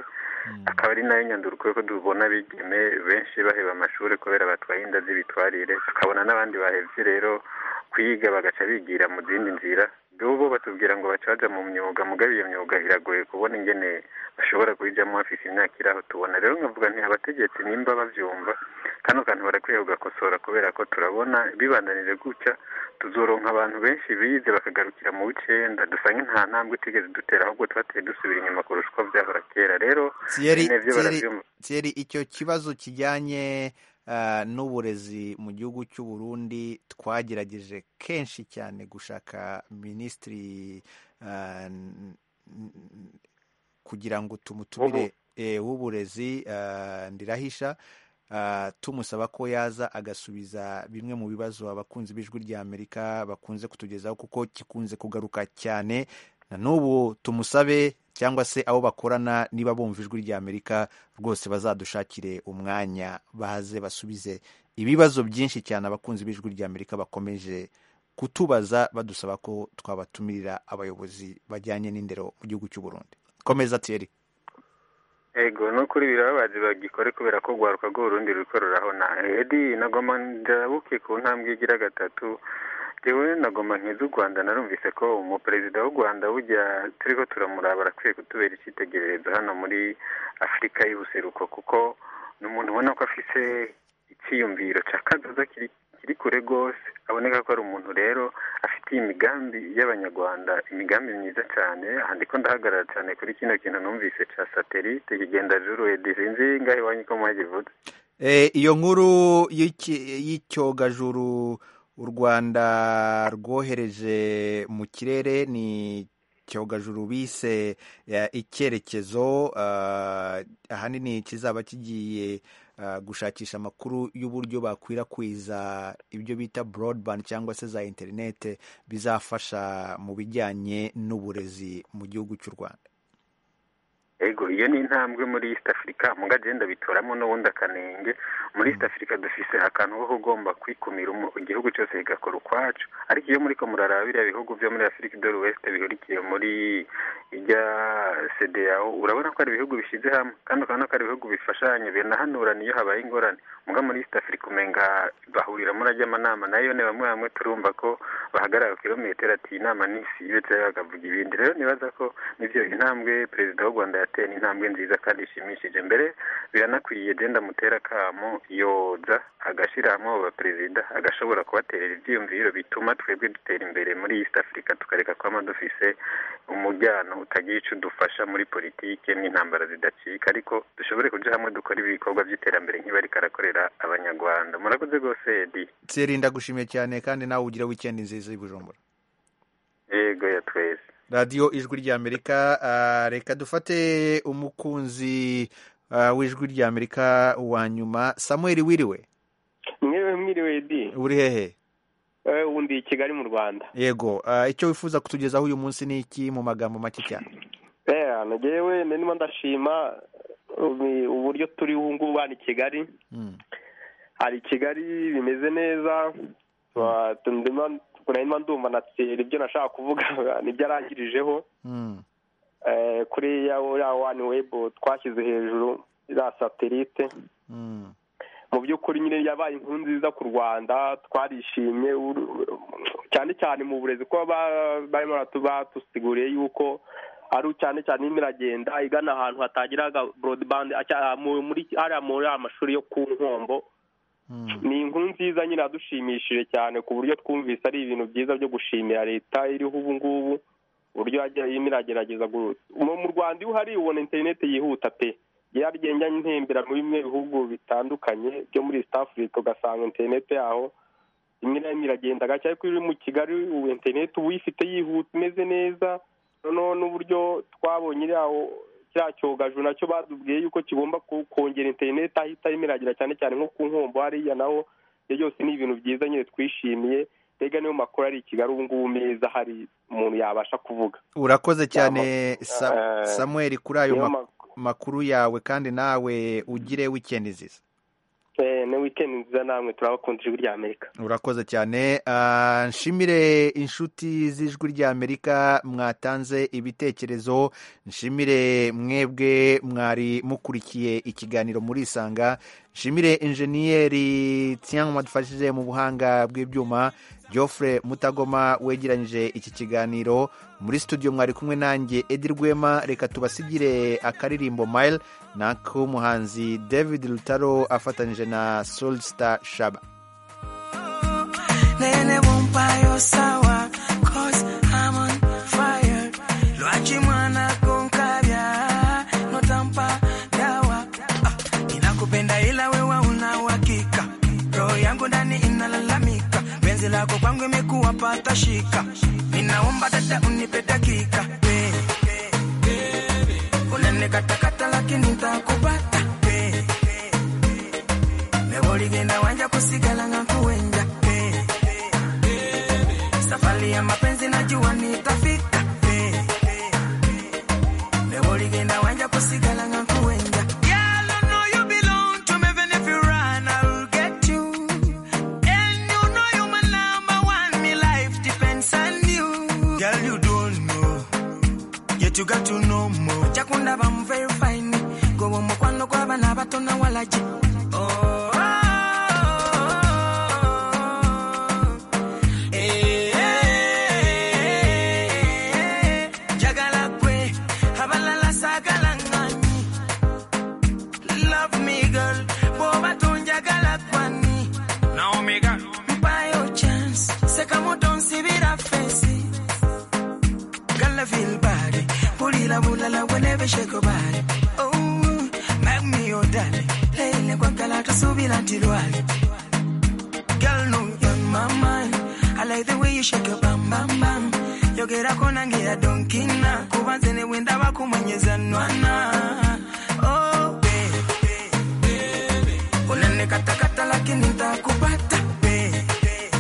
[SPEAKER 19] akaba ari nayo nyanduruko ko tubona bigeme benshi baheba amashuri kubera batwaye inda z'ibitwarire tukabona n'abandi bahevye rero kwiga bagaca bigira mu zindi nzira bo batubwira ngo baca baja mu myuga mugabo iyo myuga iragoye kubona ingene bashobora kuyijyamo bafite imyaka iraho tubona rero nkavuga nti abategetsi nimba bavyumva kano kantu barakwiye kugakosora kubera ko turabona bibandanije gutya tuzoronka abantu benshi bize bakagarukira mu w'icenda dusange nta ntambwe utigeze dutera ahubwo twateye dusubira inyuma kurusha uko vyahora kera rero
[SPEAKER 1] Thierry,
[SPEAKER 19] bene vyo
[SPEAKER 1] Thierry,
[SPEAKER 19] baravyumva
[SPEAKER 1] Thierry, icyo kibazo kijyanye ah, n'uburezi mu gihugu cy'u Burundi twagerageje kenshi cyane gushaka minisitiri ah, n- n- kugira ngo tumutumire eh, w'uburezi ah, ndirahisha ah, tumusaba ko yaza agasubiza bimwe mu bibazo abakunzi b'ijwi ry'amerika bakunze kutugezaho kuko kikunze kugaruka cyane na n'ubu tumusabe cyangwa se abo bakorana niba bumva ijwi ry'amerika rwose bazadushakire umwanya baze basubize ibibazo byinshi cyane abakunzi b'ijwi ry'amerika bakomeje kutubaza badusaba ko twabatumirira abayobozi bajyanye n'indero mu gihugu cy'u Burundi komeza tiyeri
[SPEAKER 19] ego ni ukuri birababaje bagikore kubera ko rwaruka rw'urundi rukoreraho na edi nagoma ndabuke ku ntambwe igira gatatu jewe nagoma nkiza u rwanda narumvise ko umuperezida w'u rwanda burya turiko turamuraba arakwiye kutubera icyitegererezo hano muri afurika y'ubuseruko kuko ni umuntu ubona ko afise icyiyumviro cya kazoza kiri kiri kure rwose aboneka ko ari umuntu rero afite imigambi y'abanyarwanda imigambi myiza cyane aha ndiko ndahagarara cyane kuri kino kintu numvise ca satelite kigenda juru edi sinzi ngahe iwanyu ko mwagivuze
[SPEAKER 1] e, iyo nkuru y'iki- y'icyogajuru u rwanda rwohereje mu kirere ni cyogajuru bise ya, icyerekezo ah, ahanini kizaba kigiye ah, gushakisha amakuru y'uburyo bakwirakwiza ibyo bita broadband cyangwa se za interinete bizafasha mu bijyanye n'uburezi mu gihugu cy'u Rwanda
[SPEAKER 19] ego iyo ni intambwe muri east africa mu gagenda bitoramo n'ubundi akanenge muri east africa dufise akantu ko kugomba kwikumira umu- igihugu cyose kigakora ukwacu ariko iyo muriko muraraba biriya bihugu vyo muri africa idore west bihurikiye muri ijya cdao urabona ko ari ibihugu bishize hamwe kandi ukabona ko ari ibihugu bifashanya binahanurana iyo habaye ingorane muga muri east africa umenga bahurira muri ajya amanama nayo ne bamwe bamwe turumva ko bahagarara ku kilometero ati inama nisi ibetse bakavuga ibindi rero nibaza ko nivyo intambwe perezida w'u rwanda atera intambwe nziza kandi ishimishije mbere biranakwiye jenda mutera akamo yoza agashyiramo ba perezida agashobora kubaterera ibyiyumviro bituma twebwe dutera imbere muri east africa tukareka kwama dufise umujyano utagira icyo udufasha muri politike n'intambara zidacika ariko dushobore kuja hamwe dukora ibikorwa by'iterambere nk'ibari karakorera abanyarwanda murakoze rwose edi
[SPEAKER 1] tseri ndagushimiye cyane kandi nawe ugire weekend nziza i bujumbura
[SPEAKER 19] yego ya twese
[SPEAKER 1] radiyo ijwi ry'amerika ah, reka dufate umukunzi ah, w'ijwi ry'amerika wa nyuma samuel wiriwe
[SPEAKER 20] mwewe mwiriwe di
[SPEAKER 1] uri hehe
[SPEAKER 20] Eh, ubu ndi i kigali mu rwanda
[SPEAKER 1] yego ah, icyo wifuza kutugezaho uyu munsi ni iki mu magambo make cyane
[SPEAKER 20] Eh, nagewe ndimo ndashima umi- uburyo turi ubu ngubu hano i kigali
[SPEAKER 1] Mm.
[SPEAKER 20] hari i kigali bimeze neza Wa- ndimo- ndimo ndumva na tseri ibyo nashaka kuvuga nibyo arangirijeho
[SPEAKER 1] Mm.
[SPEAKER 20] Eh, kuri ya ya wani webu twashyize hejuru za satelite
[SPEAKER 1] Mm.
[SPEAKER 20] mu by'ukuri nyine yabaye inkuru nziza ku rwanda twarishimye uru- cyane cyane mu burezi ko ba- barimo baratu- batusiguriye yuko ari cyane cyane irimo iragenda igana ahantu hatagiraga broadband acya- mu- muri hariya muri ya mashuri yo ku nkombo ni inkuru nziza nyine yadushimishije cyane ku buryo twumvise ari ibintu byiza byo gushimira leta iriho ubu ngubu uburyo yagiye irimo iragerageza gu- mu mu rwanda iyo uhari ubona interineti yihuta pe ryari ryenganye intembera muri bimwe bihugu bitandukanye byo muri east africa ugasanga interineti yaho rimwe na rimwe iragenda gake ariko iyo uri mu kigali ubu interineti uba uyifite yihuta imeze neza noneho n'uburyo twabonye iriya kiriya cyogajuru nacyo batubwiye yuko kigomba ku- kongera interineti ahita imiragira cyane cyane nko ku nkombo hariya naho ibyo byose ni ibintu byiza nyine twishimiye mbega niyo makuru ari i kigali ubu ngubu meza hari umuntu yabasha kuvuga
[SPEAKER 1] urakoze cyane
[SPEAKER 20] Yama-
[SPEAKER 1] Sa-
[SPEAKER 20] eh,
[SPEAKER 1] samuel kuri ayo
[SPEAKER 20] niyo
[SPEAKER 1] ma- makuru yawe kandi nawe ugire weekend nziza
[SPEAKER 20] Eh, ni weekend nziza namwe turabakunda ijwi ry'amerika
[SPEAKER 1] urakoze cyane Ah, nshimire inshuti z'ijwi ry'amerika mwatanze ibitekerezo nshimire mwebwe mwari mukurikiye ikiganiro murisanga nshimire enjeniyeri tsiyanwa wadufashije mu buhanga bw'ibyuma geoffrey mutagoma wegeranyije iki kiganiro muri studio mwari kumwe nanjye edi rwema reka tubasigire akaririmbo mile n'ak'umuhanzi david rutaro afatanyije na solstar shaba
[SPEAKER 9] Nene won't buy your sour, cause I'm on fire. Loachi mwana con caviar, no tampa dawa. Ah, Ninakupenda ila wewe una uhakika. Roho yangu ndani inalalamika, penzi lako kwangu imekuwa pata shika. Ninaomba dada unipe dakika, hey, hey. Unanikatakata lakini nitakupata, hey, hey. Leo ligenda wanja kusigala ngakuwenja, hey. Safari ya mapenzi najua nitafika. Hey, hey. Leo ligenda wanja kusigala nga kuenda. Girl, I know you belong to me, even if you run, I'll get you. And you know you my number one, me life depends on you. Girl, you don't know, yet you got to know more. Chakunda bam very fine, go on mukwano kwa bana bato na walaji. Oh, Love me girl, boba tunjagala kwani na omega mpayo chance, seka moto nsibira fesi Gala feel body, pulila bulala whenever shake your body Oh, make me your daddy, leile kwa kala tusubila tilwali Girl, no, you're my mind. I like the way you shake your bam bam bam. Yogera konange ya donkina, kubanze ne wenda bakumwenyeza nwana. Oh, baby, unanikatakata lakini nitakupata, baby.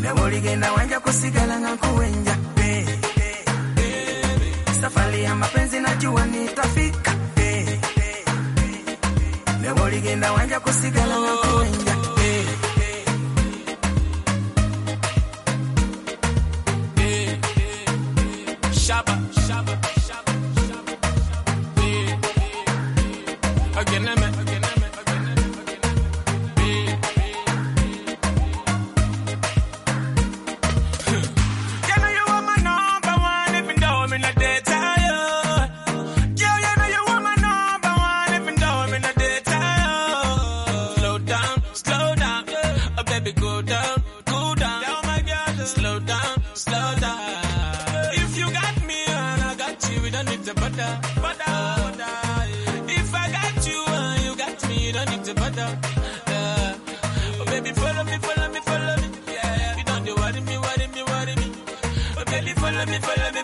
[SPEAKER 9] Leo ligenda wanja kusigala na kuwenja, baby. Safari ya mapenzi najua nitafika, baby. Leo ligenda wanja kusigala na kuwenja, baby.
[SPEAKER 7] Shabba, shabba, shabba, shabba, shabba. Yeah, yeah. Again, I'm at- again, I'm at- again, I'm at- again, I'm at- Yeah, yeah, yeah. Girl, you are my number one, even though I'm in a dead tire.
[SPEAKER 21] down. Yeah. Oh, baby, follow me, follow me, follow me. Yeah, yeah. You don't do worry me, worry me, worry me. Oh, baby, follow me, follow me.